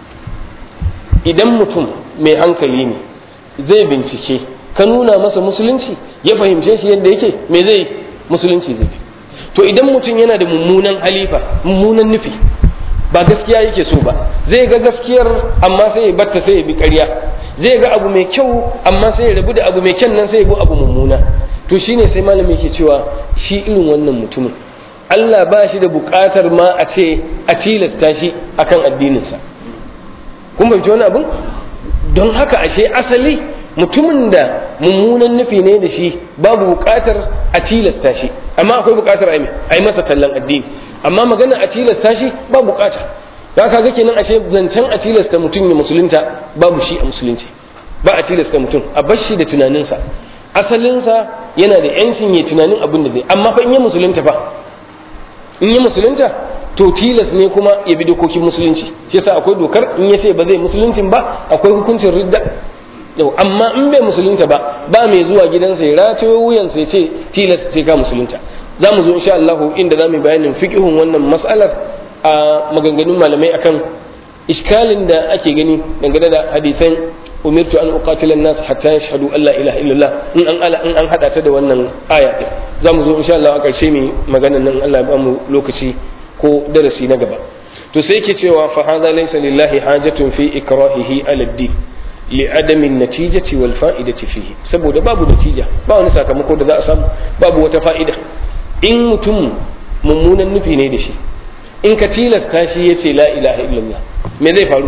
idan mutum mai hankali ne zai bincike ka nuna masa musulunci ya fahimce shi yadda yake me zai musulunci zai to idan mutum yana da mummunan halifa mummunan nufi ba gaskiya yake so ba zai ga gaskiyar amma sai ya batta sai ya bi ƙarya zai ga abu mai kyau amma sai ya rabu da abu mai kyan nan sai ya bi abu mummuna to shine sai malami yake cewa shi irin wannan mutumin Allah ba shi da buƙatar ma a ce a tilasta shi akan addininsa kun fahimci wani abin don haka ashe asali mutumin da mummunan nufi ne da shi babu buƙatar a tilasta shi amma akwai buƙatar a yi masa tallan addini amma magana a tilasta shi ba buƙata da ka ga kenan ashe zancen a tilasta mutum ya musulunta babu shi a musulunci ba a tilasta mutum a bar shi da tunaninsa asalinsa yana da yancin ya tunanin abin da zai amma fa in ya musulunta fa in ya musulunta to tilas ne kuma ya bi dokokin musulunci shi yasa akwai dokar in ya ce ba zai musuluncin ba akwai hukuncin ridda yau amma in bai musulunta ba ba mai zuwa gidansa ya ratayo wuyansa ya ce tilas sai ka musulunta za mu zo insha Allah inda za mu yi bayanin fiqhun wannan mas'alar a maganganun malamai akan iskalin da ake gani dangane da hadisan umirtu an uqatila an-nas hatta yashhadu an la ilaha illallah in an ala in an hada ta da wannan aya din za mu zo insha Allah a karshe mu maganan nan Allah ya ba mu lokaci ko darasi na gaba to sai yake cewa fa hadha laysa lillahi hajatun fi ikrahihi ala ad-din li adami natijati wal fa'idati fihi saboda babu natija ba wani sakamako da za a samu babu wata fa'ida in mutum mummunan nufi ne da shi in ka tilasta shi ya ce la ilaha illallah me zai faru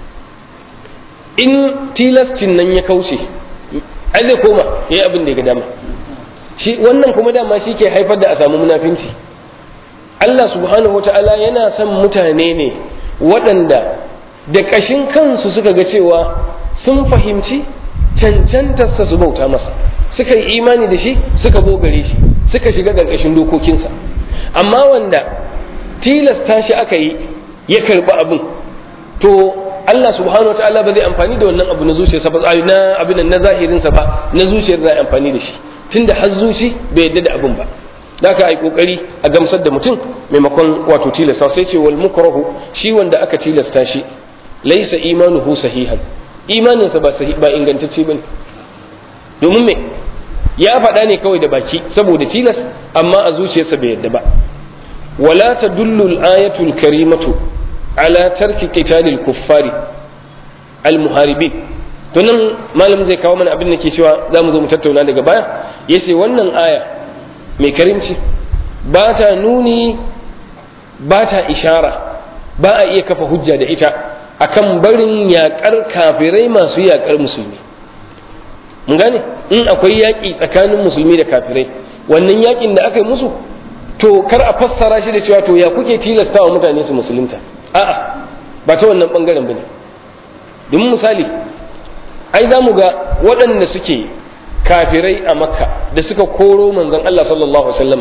in tilascin nan ya kauce ai zai koma yayi abin da ya ga dama shi wannan kuma dama shi ke haifar da a samu munafinci Allah subhanahu wata'ala yana son mutane ne waɗanda da ƙashin kansu suka ga cewa sun fahimci cancantarsa su bauta masa suka yi imani da shi suka gare shi suka shiga ƙarƙashin dokokinsa amma wanda tilasta shi aka yi ya karɓi abin to Allah subhanahu wa ta'ala ba zai amfani da wannan abu na zuciyarsa ba na abin na zahirinsa ba na zuciyar zai amfani da shi tunda har zuci bai yadda da abin ba da aka yi kokari a gamsar da mutum maimakon wato tilasta sai ce wal mukrahu shi wanda aka tilasta shi laisa imanuhu sahihan imaninsa ba ba ingantacce bane domin me ya faɗa ne kawai da baki saboda tilas amma a zuciyarsa bai yadda ba wala tadullu al-ayatu al-karimatu ala tarki qitalil kuffari al-muharibin to nan malam zai kawo mana abin da ke cewa za mu zo mu tattauna daga baya yace wannan aya mai karimci ba ta nuni ba ta ishara ba a iya kafa hujja da ita akan barin yaƙar kafirai masu yaƙar musulmi mun gane in akwai yaƙi tsakanin musulmi da kafirai wannan yaƙin da aka yi musu to kar a fassara shi da cewa to ya kuke tilasta wa mutane su musulunta a'a ba ta wannan bangaren bane domin misali ai za mu ga waɗanda suke kafirai a makka da suka koro manzon Allah sallallahu alaihi wasallam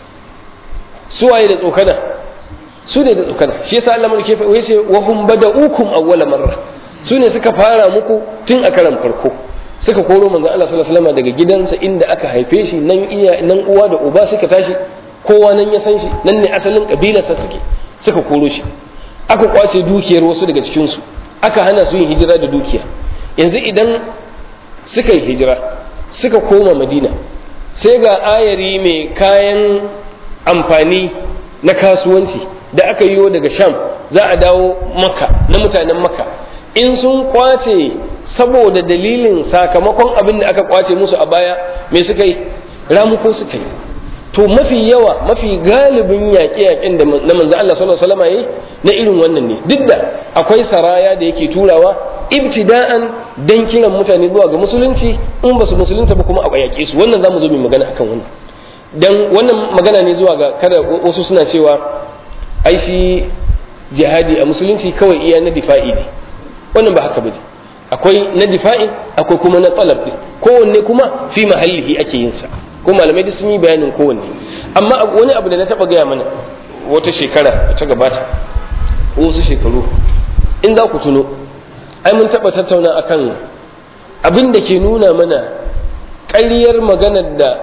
su waye da tsokana su ne da tsokana shi yasa Allah mulke fa yace wa hum bada'ukum awwala marra su ne suka fara muku tun a karan farko suka koro manzon Allah sallallahu alaihi wasallam daga gidansa inda aka haife shi nan iya nan uwa da uba suka tashi kowa nan ya san shi nan ne asalin kabilarsa suke suka koro shi aka kwace dukiyar wasu daga cikin su aka hana su yin hijira da dukiya yanzu idan suka yi hijira suka koma madina sai ga ayari mai kayan amfani na kasuwanci da aka yiwo daga sham za a dawo maka na mutanen maka in sun kwace saboda dalilin sakamakon abin da aka kwace musu a baya me suka yi ramuko suka yi to mafi yawa mafi galibin yaƙe-yaƙen da na manzo Allah sallallahu alaihi wasallam yayi na irin wannan ne duk da akwai saraya da yake turawa ibtida'an dan kiran mutane zuwa ga musulunci in ba su musulunta ba kuma a yaƙe su wannan zamu zo mu magana akan wannan dan wannan magana ne zuwa ga kada wasu suna cewa ai shi jihadi a musulunci kawai iya na difa'i ne wannan ba haka bane akwai na difa'i akwai kuma na talab ne kowanne kuma fi mahallihi ake yin sa ko malamai duk sun yi bayanin kowanne amma wani abu da na taba gaya mana wata shekara da ta gabata wasu shekaru in za ku tuno ai mun taba tattauna akan abin da ke nuna mana ƙaryar maganar da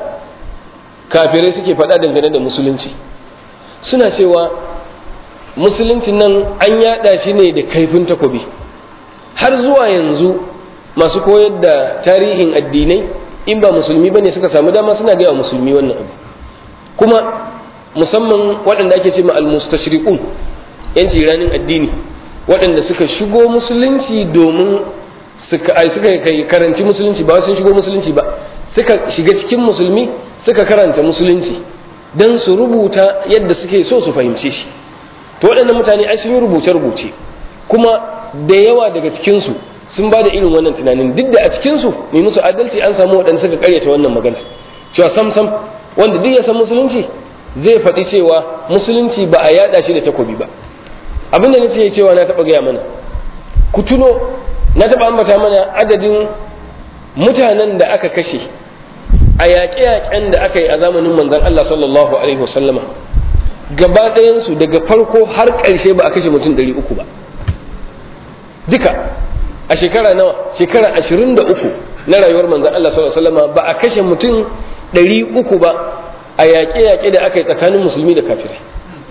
kafirai suke faɗa dangane da musulunci suna cewa musulunci nan an yaɗa shi ne da kaifin takobi har zuwa yanzu masu koyar da tarihin addinai in ba musulmi bane suka samu dama suna gaya wa musulmi wannan abu kuma musamman waɗanda ake ce ma almustashriqun yan ranin addini waɗanda suka shigo musulunci domin suka ai suka kai karanci musulunci ba sun shigo musulunci ba suka shiga cikin musulmi suka karanta musulunci dan su rubuta yadda suke so su fahimce shi to waɗannan mutane ai sun yi rubuce-rubuce kuma da yawa daga cikinsu sun ba da irin wannan tunanin duk da a cikinsu mai musu adalci an samu waɗanda suka karyata wannan magana cewa sam sam wanda duk ya san musulunci zai faɗi cewa musulunci ba a yaɗa shi da takobi ba abin da nace cewa na taɓa gaya mana ku tuno na taɓa ambata mana adadin mutanen da aka kashe a yaƙe-yaƙen da aka yi a zamanin manzon Allah sallallahu alaihi wasallama gaba ɗayansu daga farko har ƙarshe ba a kashe mutum ɗari uku ba duka a shekara nawa shekara ashirin da uku na rayuwar manzan Allah sallallahu alaihi wasallam ba a kashe mutum ɗari uku ba a yaƙe-yaƙe da aka yi tsakanin musulmi da kafirai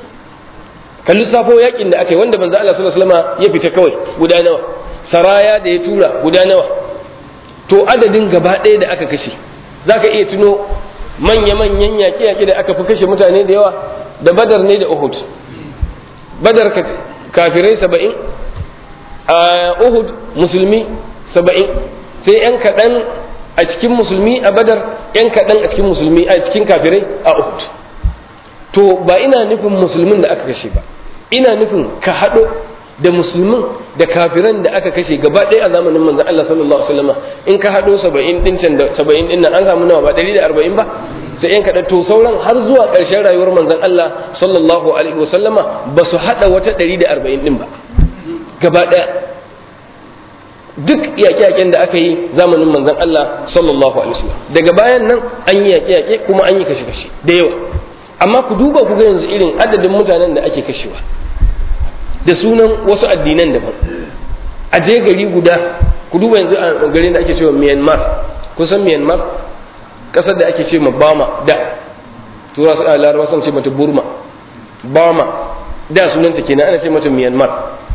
kan lissafo yaƙin da aka yi wanda manzan Allah sallallahu alaihi wasallam ya fita kawai guda nawa saraya da ya tura guda nawa to adadin gaba ɗaya da aka kashe za ka iya tuno manya-manyan yaƙe-yaƙe da aka fi kashe mutane da yawa da badar ne da uhud badar kafirai saba'in a Uhud musulmi saba'in sai ‘yan kaɗan a cikin musulmi a badar ‘yan kaɗan a cikin musulmi a cikin kafirai a Uhud to ba ina nufin musulmin da aka kashe ba ina nufin ka haɗo da musulmin da kafiran da aka kashe gaba ɗaya a zamanin manzon Allah sallallahu alaihi wasallam in ka haɗo saba'in ɗin can da saba'in ɗin nan an samu nawa ba ɗari da arba'in ba sai ‘yan kaɗan to sauran har zuwa ƙarshen rayuwar manzon Allah sallallahu alaihi wasallama ba su haɗa wata ɗari da arba'in ɗin ba gaba ɗaya duk yaƙe-yaƙen da aka yi zamanin manzon Allah sallallahu alaihi wasallam daga bayan nan an yi yaƙe-yaƙe kuma an yi kashe-kashe da yawa amma ku duba ku ga yanzu irin adadin mutanen da ake kashewa da sunan wasu addinan daban a je gari guda ku duba yanzu a garin da ake cewa Myanmar kusan Myanmar ƙasar da ake ce ma Bama da tura larabawa sun ce mata Burma Bama da sunanta kenan ana ce mata Myanmar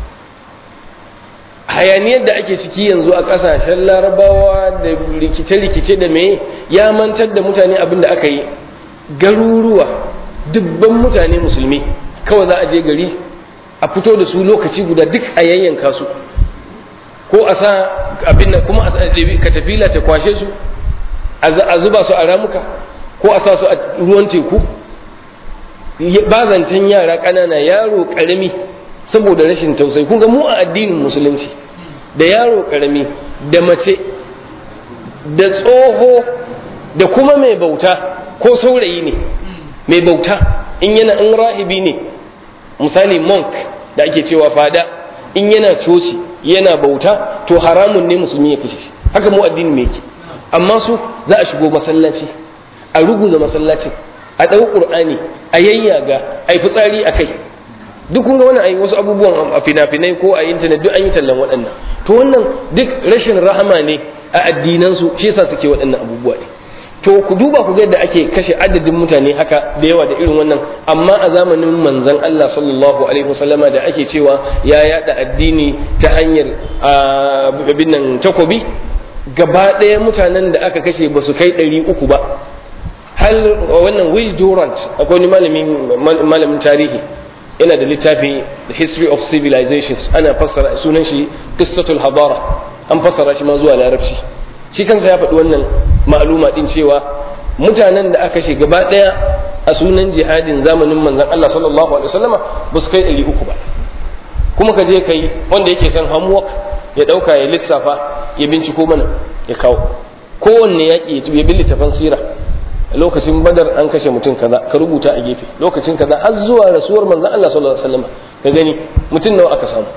hayaniyar da ake ciki yanzu a ƙasashen larabawa da rikice-rikice da me ya mantar da mutane abin da aka yi garuruwa dubban mutane musulmi kawai za a je gari a fito da su lokaci guda duk a yayyanka su ko a sa abin nan kuma ka tafila ta kwashe su a zuba su a ramuka ko a sa su a ruwan teku ba zancen yara ƙanana yaro ƙarami saboda rashin tausayi kun ga mu a addinin musulunci da yaro karami da mace da tsoho da kuma mai bauta ko saurayi ne mai bauta in yana in rahibi ne misali monk da ake cewa fada in yana coci yana bauta to haramun ne musulmi ya kashe haka mu addini mai yake amma su za a shigo masallaci a ruguza masallacin a ɗau ƙur'ani a yayyaga a yi fitsari a kai duk kun ga wannan ai wasu abubuwan a fina-finai ko a intanet duk an yi tallan waɗannan to wannan duk rashin rahama ne a addinansu shi yasa suke waɗannan abubuwa ne to ku duba ku ga yadda ake kashe adadin mutane haka da yawa da irin wannan amma a zamanin manzon Allah sallallahu alaihi wasallama da ake cewa ya yada addini ta hanyar abin nan takobi gaba ɗaya mutanen da aka kashe ba su kai ɗari uku ba hal wannan Will Durant akwai wani malamin tarihi yana da littafi The History of Civilizations ana fassara sunan shi Qissatul Hadara an fassara shi ma zuwa larabci shi kansa ya faɗi wannan ma'aluma din cewa mutanen da aka kashe gaba ɗaya a sunan jihadin zamanin manzon Allah sallallahu alaihi wasallama ba su kai ɗari uku ba kuma ka je kai wanda yake son homework ya ɗauka ya lissafa ya binciko mana ya kawo kowanne yaƙi ya bi littafan sira lokacin badar an kashe mutum kaza ka rubuta a gefe lokacin kaza har zuwa rasuwar manzon Allah sallallahu alaihi wasallam ka gani mutum nawa aka samu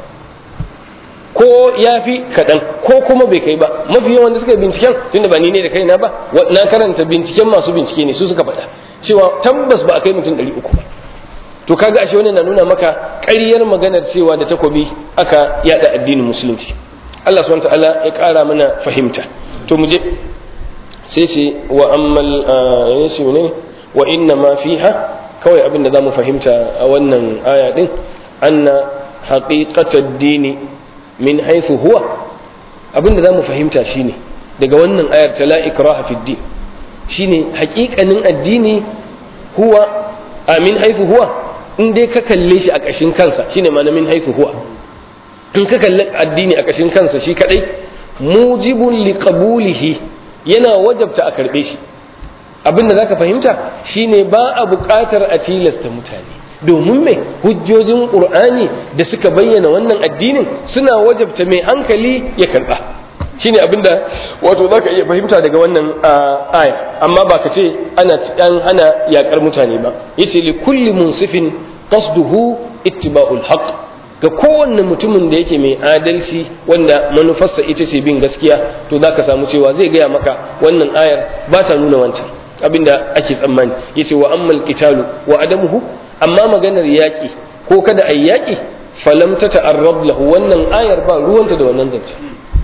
ko ya fi kaɗan ko kuma bai kai ba mafi yawan da suka yi binciken tunda ba ni ne da kaina ba na karanta binciken masu bincike ne su suka faɗa cewa tabbas ba a kai mutum ɗari uku ba to kaga ashe wannan na nuna maka ƙaryar maganar cewa da takobi aka yada addinin musulunci Allah subhanahu wa ta'ala ya ƙara mana fahimta to mu je sai ce wa ammal yashi ne wa inna ma fiha kawai abin da zamu fahimta a wannan aya din anna haqiqatad dini min haythu huwa abin da zamu fahimta shine daga wannan ayar ta la ikraha fid din shine haƙiƙanin addini huwa a min haythu huwa in dai ka kalle shi a ƙashin kansa shine ma'ana min haythu huwa in ka kalli addini a ƙashin kansa shi kadai mujibun liqabulihi yana wajabta a karɓe shi abin da zaka fahimta shine ba a buƙatar a tilasta mutane domin mai hujjojin ƙur'ani da suka bayyana wannan addinin suna wajabta mai hankali ya karɓa shine abin da wato zaka iya fahimta daga wannan aya amma ba ka ce ana an hana yaƙar mutane ba yace li kulli munsifin qasduhu ittiba'ul haqq ga kowanne mutumin da yake mai adalci wanda manufarsa ita ce bin gaskiya to za ka samu cewa zai gaya maka wannan ayar ba ta nuna wancan abinda ake tsammani yace wa ammal qitalu wa adamuhu amma maganar yaƙi ko kada ayi yaƙi falam ta ta'arrab lahu wannan ayar ba ruwanta da wannan zance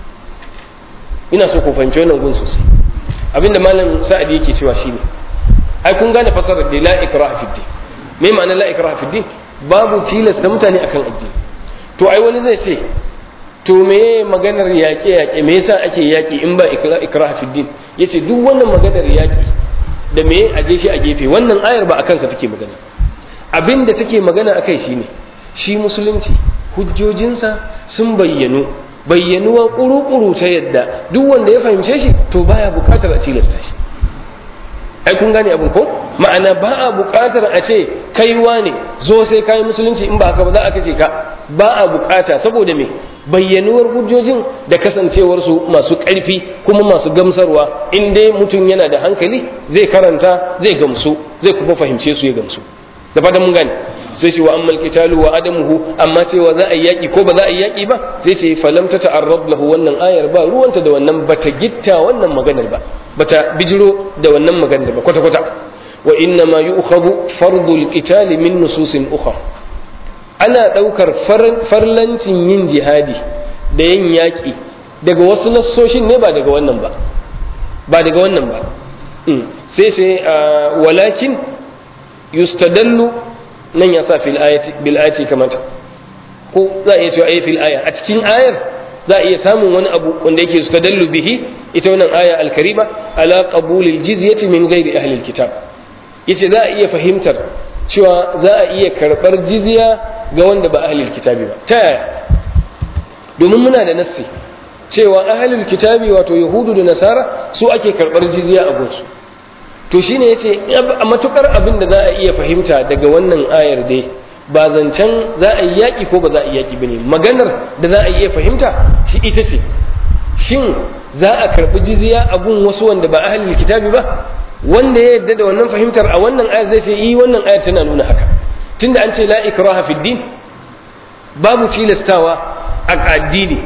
ina so ku fahimci wannan gun sosai abinda malam sa'adi yake cewa shine ai kun gane fasarar da la ikraha fid din me ma'anar la ikraha fid din babu tilasta mutane akan addini to ai wani zai ce to me maganar yaƙe yaƙe me yasa ake yaƙi in ba ikrah fi din yace duk wannan maganar yaƙi da me a je shi a gefe wannan ayar ba akan sa take magana abin da take magana akai shine shi musulunci hujjojinsa sun bayyanu bayyanuwa kuru-kuru ta yadda duk wanda ya fahimce shi to baya bukatar a tilasta shi ai kun gane abin ko ma'ana ba a buƙatar a ce kaiwa ne zo sai kayi musulunci in ba haka ba za a kace ka ba a buƙata saboda me bayyanuwar hujjojin da kasancewar su masu ƙarfi kuma masu gamsarwa in dai mutum yana da hankali zai karanta zai gamsu zai kuma fahimce su ya gamsu da fatan mun gane sai ce wa ammal qitalu wa adamuhu amma cewa za a yi yaki ko ba za a yi yaki ba sai ce falam ta ta'arrab lahu wannan ayar ba ruwanta da wannan bata gitta wannan maganar ba bata bijiro da wannan maganar ba kwata kwata wa inna ma yu'khadhu fardul qital min nususin ukhra ana daukar farlancin yin jihadi da yin yaki daga wasu nassoshin ne ba daga wannan ba ba daga wannan ba sai sai walakin yustadallu nan ya sa fil ayati bil ayati kamata ko za a iya cewa ayi fil aya a cikin ayar za a iya samun wani abu wanda yake yustadallu bihi ita wannan aya al-karima ala qabulil jizyati min ghairi ahli al-kitab yace za a iya fahimtar cewa za a iya karbar jizya ga wanda ba ahli al-kitabi ba ta yaya domin muna da nassi cewa ahli al-kitabi wato yahudu da nasara su ake karbar jizya a gunsu to shine yace a matukar abin da za a iya fahimta daga wannan ayar dai ba zancen za a yi yaƙi ko ba za a yi yaƙi bane maganar da za a iya fahimta shi ita ce shin za a karɓi jizya a gun wasu wanda ba ahlul kitabi ba wanda ya yarda da wannan fahimtar a wannan ayar zai ce yi wannan ayar tana nuna haka tunda an ce la ikraha fid din babu tilastawa a addini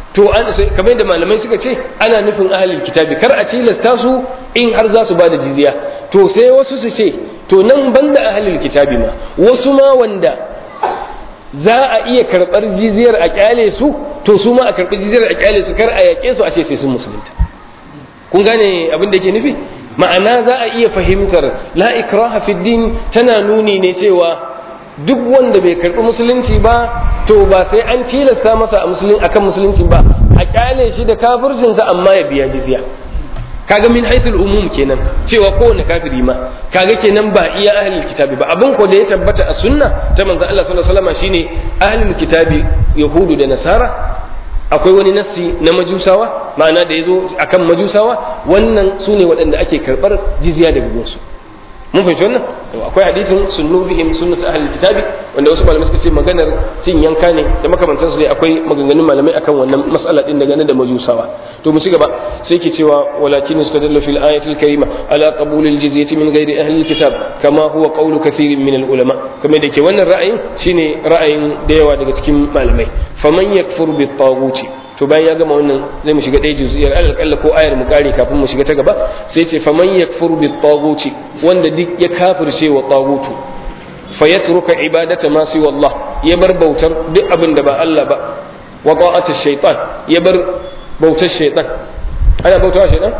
to an kamar da malamai suka ce ana nufin ahlul kitabi kar a tilasta su in har za su ba da jizya to sai wasu su ce to nan banda ahlul kitabi ma wasu ma wanda za a iya karɓar jizyar a kyale su to su ma a karɓi jizyar a kyale su kar a yaƙe su a ce sai sun musulunta kun gane abin da yake nufi ma'ana za a iya fahimtar la ikraha fi din tana nuni ne cewa duk wanda bai karɓi musulunci ba to ba sai an tilasta masa akan musulunci ba a kyale shi da kafircinsa amma ya biya jizya kaga min haithul umum kenan cewa kowane kafiri ma kaga kenan ba iya ahlul kitabi ba abin ko da ya tabbata a sunna ta manzo Allah sallallahu alaihi wasallam shine ahlul kitabi yahudu da nasara akwai wani nassi na majusawa ma'ana da yazo akan majusawa wannan sune waɗanda ake karɓar jizya daga gunsu mun fahimci wannan akwai hadisin sunnu bihim sunnat ahli kitabi wanda wasu malamai suka ce maganar cin yanka ne da makamantan su dai akwai maganganun malamai akan wannan mas'ala din daga da majusawa to mu ci gaba sai ke cewa walakin istadalla fil ayatil karima ala qabul al jizyati min ghairi ahli kitab kama huwa qawlu kathirin min al ulama kamar da ke wannan ra'ayin shine ra'ayin da yawa daga cikin malamai faman yakfur bit taguti to bayan ya gama wannan zai mu shiga ɗaya juziyar alal kalla ko ayar mu kare kafin mu shiga ta gaba sai ce faman yakfur bi taguti wanda duk ya kafirce wa tagutu fa yatruka ibadata ma si wallah ya bar bautar duk abin da ba Allah ba wa ta'ata shaytan ya bar bautar shaytan ana bautawa shaytan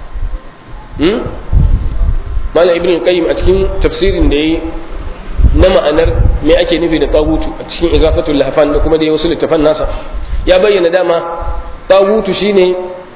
hmm malam ibn qayyim a cikin tafsirin da yayi na ma'anar me ake nufi da tagutu a cikin igafatul lahfan da kuma da wasu littafan nasa ya bayyana dama tagutu shine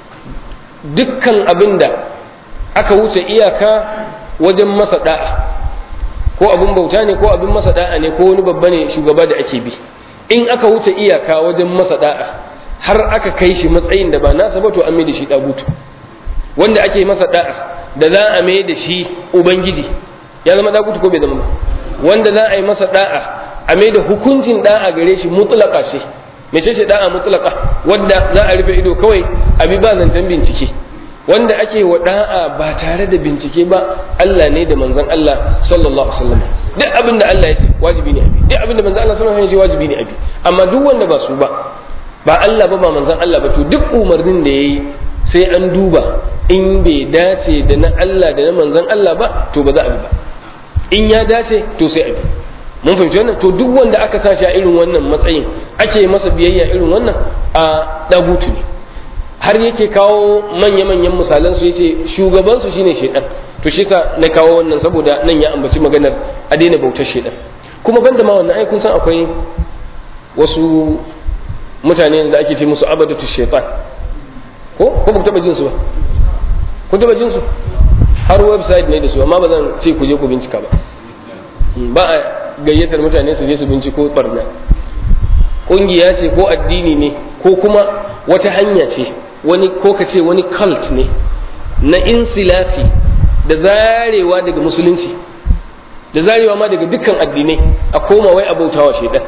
dukkan abin da aka wuce iyaka wajen masa da'a ko abin bauta ne ko abin masa da'a ne ko wani babba ne shugaba da ake bi in aka wuce iyaka wajen masa da'a har aka kai shi matsayin da ba nasa ba to an mai da shi tagutu wanda ake masa da'a da za a mai da shi ubangiji ya zama tagutu ko bai zama ba wanda za a yi masa da'a a mai da hukuncin da'a gare shi mutlaka ce mece ce da'a mutlaka wanda za a rufe ido kawai a bi ba zancen bincike wanda ake wa da'a ba tare da bincike ba Allah ne da manzon Allah sallallahu alaihi wasallam duk abin da Allah ya ce wajibi ne abi duk abin da manzon Allah sallallahu alaihi wasallam ya ce wajibi ne abi amma duk wanda ba su ba ba Allah ba ba manzon Allah ba to duk umarnin da yayi sai an duba in bai dace da na Allah da na manzon Allah ba to ba za a bi ba in ya dace to sai a bi mun fahimci wannan to duk wanda aka sa shi a irin wannan matsayin ake masa biyayya irin wannan a dagutu ne har yake kawo manya-manyan misalan su yace shugaban su shine shedan to shi ka na kawo wannan saboda nan ya ambaci maganar a daina bautar shedan kuma banda ma wannan ai kun san akwai wasu mutane da ake ce musu abadatu shaitan ko ko ba taba jin su ba ku taba jin su har website ne da su amma ba zan ce ku je ku bincika ba ba a gayyatar mutane su je su binciko barna ƙungiya ce ko addini ne ko kuma wata hanya ce wani ko ka ce wani cult ne na insilafi da zarewa daga musulunci da zarewa ma daga dukkan addinai a koma wai abautawa shaidan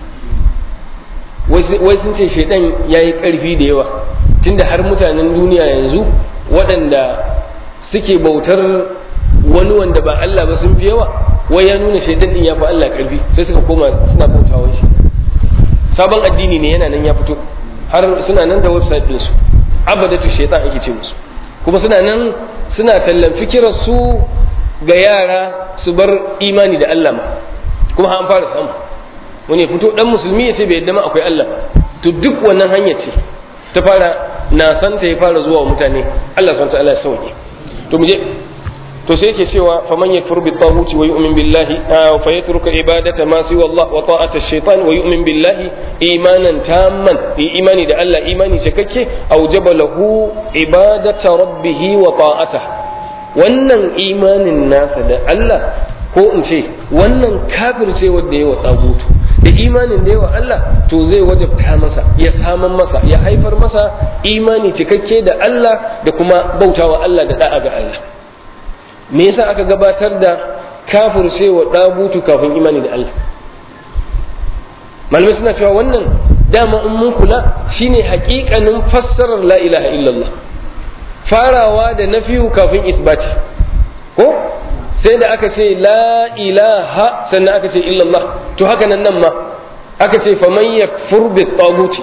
wai sun ce shaidan ya yi ƙarfi da yawa tunda har mutanen duniya yanzu waɗanda suke bautar wani wanda ba Allah ba sun fi yawa wai ya nuna shaidan din ya fi Allah ƙarfi sai suka koma suna bautawa shi sabon addini ne yana nan ya fito har suna nan da website ɗinsu abadatu shaitan ake ce musu kuma suna nan suna tallan fikirar su ga yara su bar imani da Allah ma kuma an fara samu wani ya fito dan musulmi ya ce bai yadda ma akwai Allah to duk wannan hanya ce ta fara na san ta ya fara zuwa wa mutane Allah subhanahu wa ta'ala ya sauke to mu je to sai yake cewa faman yakfur bi taghuti wa yu'min billahi fa yatruka ibadata ma siwa Allah wa ta'ata ash-shaytan wa yu'min billahi imanan tamman bi imani da Allah imani cikakke aujaba lahu ibadata rabbih wa ta'ata wannan imanin nasa da Allah ko in ce wannan kafirce wanda yawa tsagutu da imanin da yawa Allah to zai wajabta masa ya saman masa ya haifar masa imani cikakke da Allah da kuma bautawa Allah da da'a ga Allah me yasa aka gabatar da kafircewa dagutu kafin imani da Allah malamai suna cewa wannan dama in mun kula shine hakikanin fassarar la ilaha illallah farawa da nafiyu kafin isbati ko sai da aka ce la ilaha sannan aka ce illallah to haka nan nan ma aka ce faman yakfur bi taguti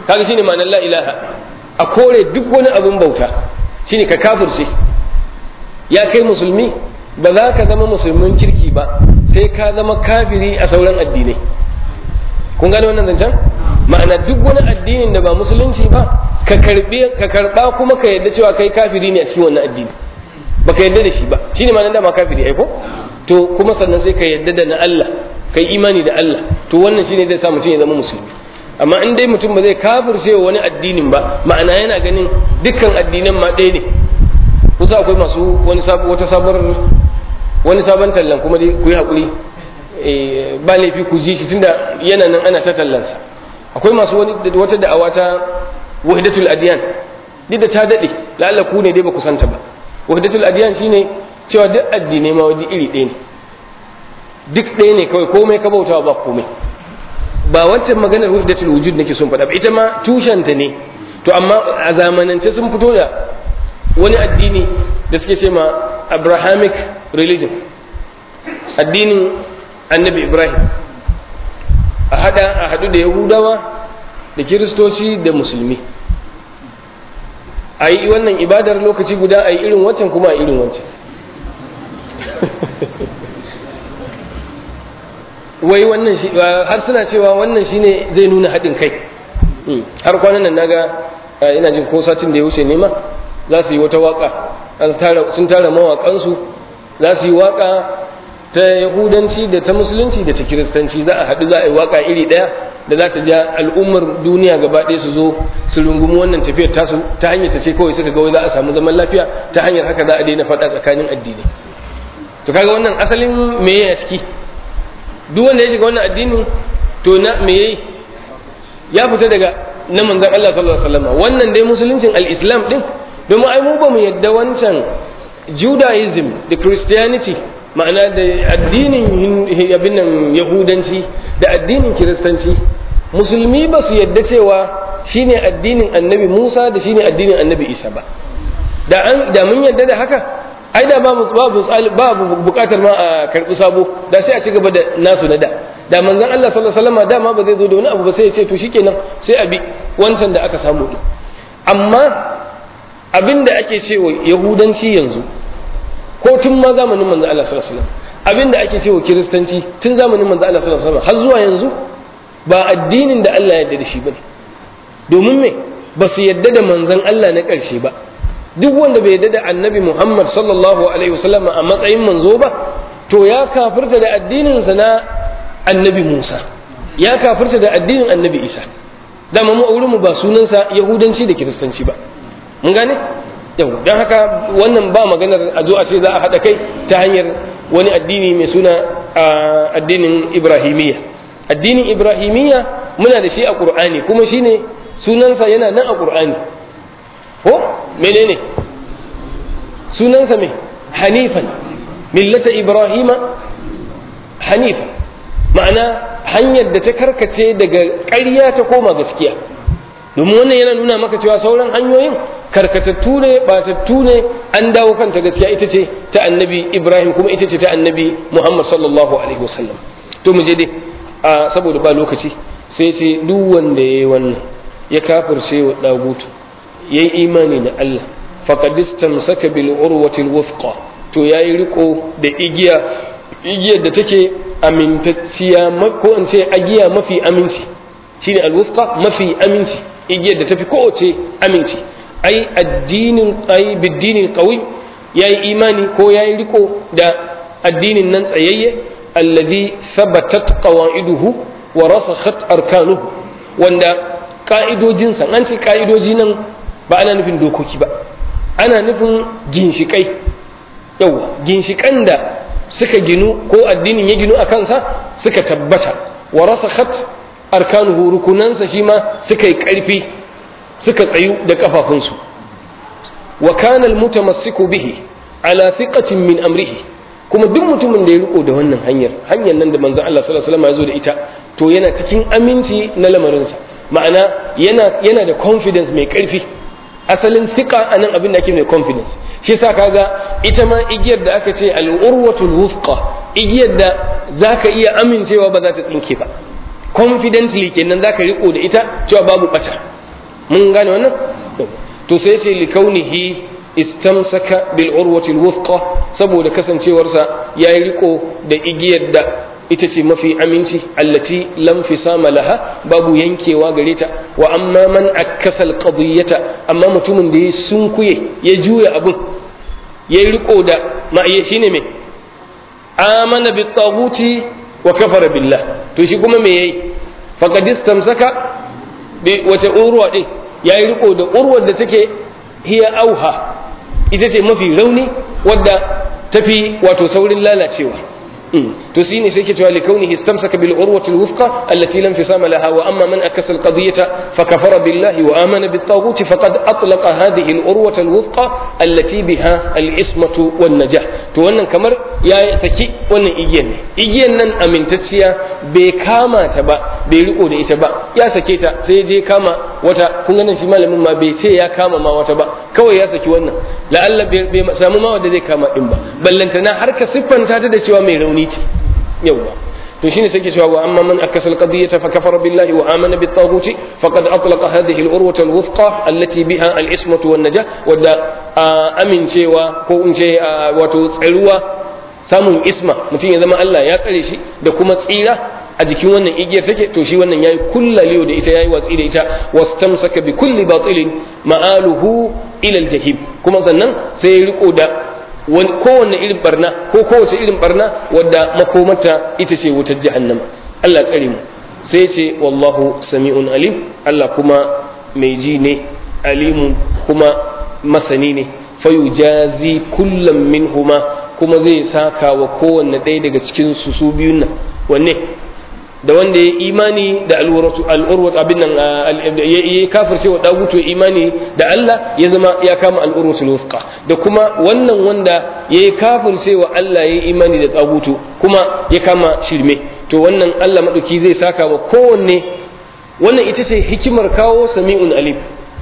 kaga shine ma'anar la ilaha a kore duk wani abin bauta shine ka kafirce ya kai musulmi ba za ka zama musulmin kirki ba sai ka zama kafiri a sauran addinai kun gane wannan zancen ma'ana duk wani addinin da ba musulunci ba ka karbi ka karba kuma ka yadda cewa kai kafiri ne a cikin wannan addini baka yadda da shi ba shine ma'anar da ma kafiri ai ko to kuma sannan sai ka yadda da na Allah kai imani da Allah to wannan shine zai sa mutum ya zama musulmi amma in dai mutum ba zai kafirce wa wani addinin ba ma'ana yana ganin dukkan addinan ma ɗaya ne kusa akwai masu wani wata sabar wani sabon tallan kuma dai ku yi haƙuri ba laifi ku ji shi tunda yana nan ana ta tallansa akwai masu wani wata da'awa ta wahidatul adiyan duk da ta daɗe la'alla ku ne dai ba ku santa ba wahidatul adiyan shine cewa duk addinai ma waje iri ɗaya ne duk ɗaya ne kawai komai ka bautawa ba komai ba wancan maganar wahidatul wujud nake son faɗa ba ita ma tushenta ne to amma a zamanance sun fito da wani addini da suke ce ma abrahamic religion addinin annabi ibrahim a hada a hadu da yahudawa da kiristoci da musulmi a yi wannan ibadar lokaci guda a yi irin wancan kuma a irin wancan wai wannan shi har suna cewa wannan shine zai nuna haɗin kai har kwanan nan naga ina jin ko satin da ya wuce nema za su yi wata waka sun tara mawaƙansu za su yi waka ta yahudanci da ta musulunci da ta kiristanci za a haɗu za a yi waka iri ɗaya da za ta ja al'ummar duniya gaba ɗaya su zo su rungumi wannan tafiyar tasu ta hanyar ta ce kawai suka ga za a samu zaman lafiya ta hanyar haka za a daina faɗa tsakanin addini to kaga wannan asalin me ya ciki duk wanda ya shiga wannan addini to na me yayi ya fita daga na manzon Allah sallallahu alaihi wasallam wannan dai musuluncin al-islam din domin ai mu ba mu yadda wancan judaism da christianity ma'ana da addinin abin nan yahudanci da addinin kiristanci musulmi ba su yadda cewa shine addinin annabi musa da shine addinin annabi isa ba da an da mun yadda da haka ai da babu babu babu bukatar ma a karbi sabo da sai a ci gaba da nasu na da da manzon Allah sallallahu alaihi wasallam dama ba zai zo da wani abu ba sai ya ce to shikenan sai a bi wancan da aka samu din amma abin da ake cewa yahudanci yanzu ko tun ma zamanin manzo Allah sallallahu alaihi wasallam abin da ake cewa kiristanci tun zamanin manzo Allah sallallahu alaihi wasallam har zuwa yanzu ba addinin da Allah ya yarda da shi bane domin me ba su yarda da manzon Allah na ƙarshe ba duk wanda bai yarda da annabi Muhammad sallallahu alaihi wasallam a matsayin manzo ba to ya kafirta da addinin sa na annabi Musa ya kafirta da addinin annabi Isa dama mu a wurin mu ba sunansa yahudanci da kiristanci ba mun gane yau don haka wannan ba maganar a zo a ce za a haɗa kai ta hanyar wani addini mai suna addinin ibrahimiyya addinin ibrahimiyya muna da shi a ƙur'ani kuma shine sunansa yana nan a ƙur'ani ko menene sunansa mai hanifan millata ibrahima hanifa ma'ana hanyar da ta karkace daga ƙarya ta koma gaskiya domin wannan yana nuna maka cewa sauran hanyoyin karkatattu ne batattu ne an dawo kanta gaskiya ita ce ta annabi ibrahim kuma ita ce ta annabi muhammad sallallahu alaihi wasallam to mu je dai a saboda ba lokaci sai ce duk wanda ya yi wannan ya kafirce wa dagutu ya yi imani da allah faqad istamsaka bil urwatil wufqa to yayi riko da igiya igiyar da take amintacciya ko in ce agiya mafi aminci shine al wufqa mafi aminci igiyar da tafi kowace aminci ai addinin ai biddinin qawi yayi imani ko yayi riko da addinin nan tsayayye alladhi thabatat qawaiduhu wa rasakhat arkanuhu wanda ka'idojin sa an ce ka'idoji nan ba ana nufin dokoki ba ana nufin ginshikai yawa ginshikan da suka ginu ko addinin ya ginu a kansa suka tabbata wa rasakhat arkanuhu rukunansa shi ma suka yi ƙarfi suka tsayu da ƙafafunsu wa kana almutamassiku bihi ala thiqatin min amrihi kuma duk mutumin da ya riko da wannan hanyar hanyar nan da manzon Allah sallallahu alaihi wasallam ya zo da ita to yana cikin aminci na lamarinsa ma'ana yana yana da confidence mai ƙarfi asalin thiqa anan abin da ake mai confidence shi yasa kaga ita ma igiyar da aka ce al-urwatul wufqa igiyar da zaka iya amincewa ba za ta tsinke ba confidently kenan zaka riko da ita cewa babu bata mun gane wannan to sai ce likaunihi istamsaka bil urwati alwuthqa saboda kasancewarsa yayi riko da igiyar da ita ce mafi aminci allati lam fisama laha babu yankewa gare ta wa amma man akkasa alqadiyata amma mutumin da ya sunkuye ya juya abun ya riko da ma'aye shine me amana bit taghuti wa kafara billah to shi kuma me yayi faqad istamsaka bi wata urwa din yayi riko da urwar da take hiya auha ita ce mafi rauni wadda tafi wato saurin lalacewa to shine sai ke cewa li kaunihi istamsaka bil urwati alwufqa allati lam fisama laha wa amma man akasa alqadiyata fa kafara billahi wa amana bit taghut faqad atlaqa hadhihi al urwata alwufqa allati biha al ismatu wan najah to wannan kamar ya saki wannan igiyan ne igiyan nan amintacciya bai kama ta ba bai riko da ita ba ya sake ta sai je kama wata kun ganin shi malamin ma bai ce ya kama ma wata ba kawai ya saki wannan la'alla bai samu ma wanda zai kama din ba ballantana har ka siffanta ta da cewa mai rauni ce yawwa to shine sai ke cewa wa amma man akasa alqadiyata fa kafara billahi wa amana bit taghut faqad atlaqa hadhihi al-urwata al-wuthqa allati biha al-ismatu wan najah wadda amincewa ko in ce wato tsaruwa samun isma mutum ya zama Allah ya tsare shi da kuma tsira a jikin wannan igiyar take to shi wannan yayi kullaliyo da ita yayi watsi da ita wastamsaka bi kulli batilin ma'aluhu ila al-jahim kuma sannan sai ya riko da kowanne irin barna ko kowace irin barna wadda makomata ita ce wutar jahannama Allah tsare mu sai ce wallahu sami'un alim Allah kuma mai ji ne alimun kuma masani ne fayujazi kullum minhuma kuma zai saka wa kowanne ɗaya daga cikin su su biyun nan wanne da wanda ya imani da al'urwatu al'urwatu abin nan ya kafirce wa dagutu ya imani da Allah ya zama ya kama al'urwatu wufqa da kuma wannan wanda ya kafirce wa Allah ya imani da dagutu kuma ya kama shirme to wannan Allah madauki zai saka wa kowanne wannan ita ce hikimar kawo sami'un alim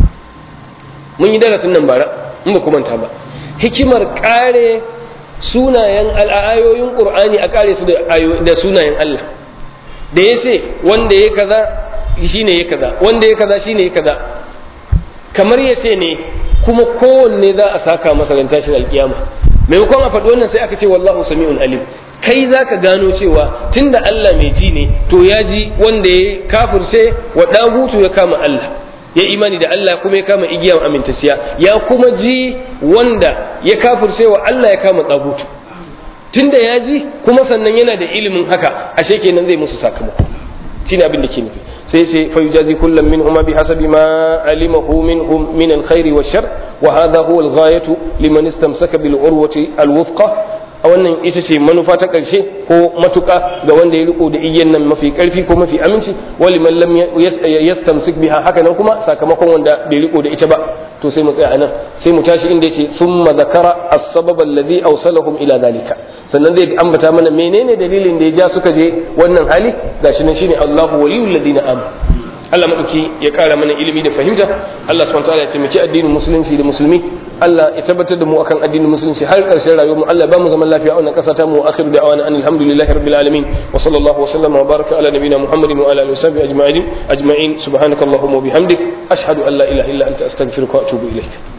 mun yi darasin nan bara in ba manta ba hikimar kare sunayen al'ayoyin qur'ani a kare su da sunayen Allah da ya ce wanda ya kaza shine ya kaza wanda ya kaza shine ya kaza kamar ya ce ne kuma kowanne za a saka masa ran tashin alkiyama maimakon a faɗi wannan sai aka ce wallahu sami'un alim kai za ka gano cewa tunda Allah mai ji ne to ya ji wanda ya kafirce wa ɗagutu ya kama Allah ya imani da Allah kuma ya kama igiyan amintacciya ya kuma ji wanda ya kafirce wa Allah ya kama ɗagutu tunda ya ji kuma sannan yana da ilimin haka ashe kenan zai musu sakamako shine abin da ke nufi sai sai fa yujazi kullum minhum bi hasabi ma alimahu minhum min alkhair wa shar wa hadha huwa alghayatu liman istamsaka bil urwati alwufqa a wannan ita ce manufa ta ƙarshe ko matuƙa ga wanda ya riko da igiyan nan mafi ƙarfi ko mafi aminci wali man lam yastamsik biha haka nan kuma sakamakon wanda bai riko da ita ba to sai mu tsaya anan sai mu tashi inda yace thumma zakara as-sabab alladhi awsalahum ila zalika sannan zai ambata mana menene dalilin da ya ja suka je wannan hali gashi nan shine Allahu waliyul ladina amanu Allah madauki ya kara mana ilimi da fahimta Allah subhanahu wa ta'ala ya taimaki addinin musulunci da musulmi Allah ya tabbatar da mu akan addinin musulunci har karshen rayuwar mu Allah ba mu zaman lafiya a wannan kasa ta mu akhiru da awana alhamdulillahi rabbil alamin wa sallallahu wa sallama wa baraka ala nabiyyina muhammadin wa ala alihi wa sahbihi ajma'in ajma'in subhanakallahumma wa bihamdik ashhadu an la ilaha illa anta astaghfiruka wa atubu ilaik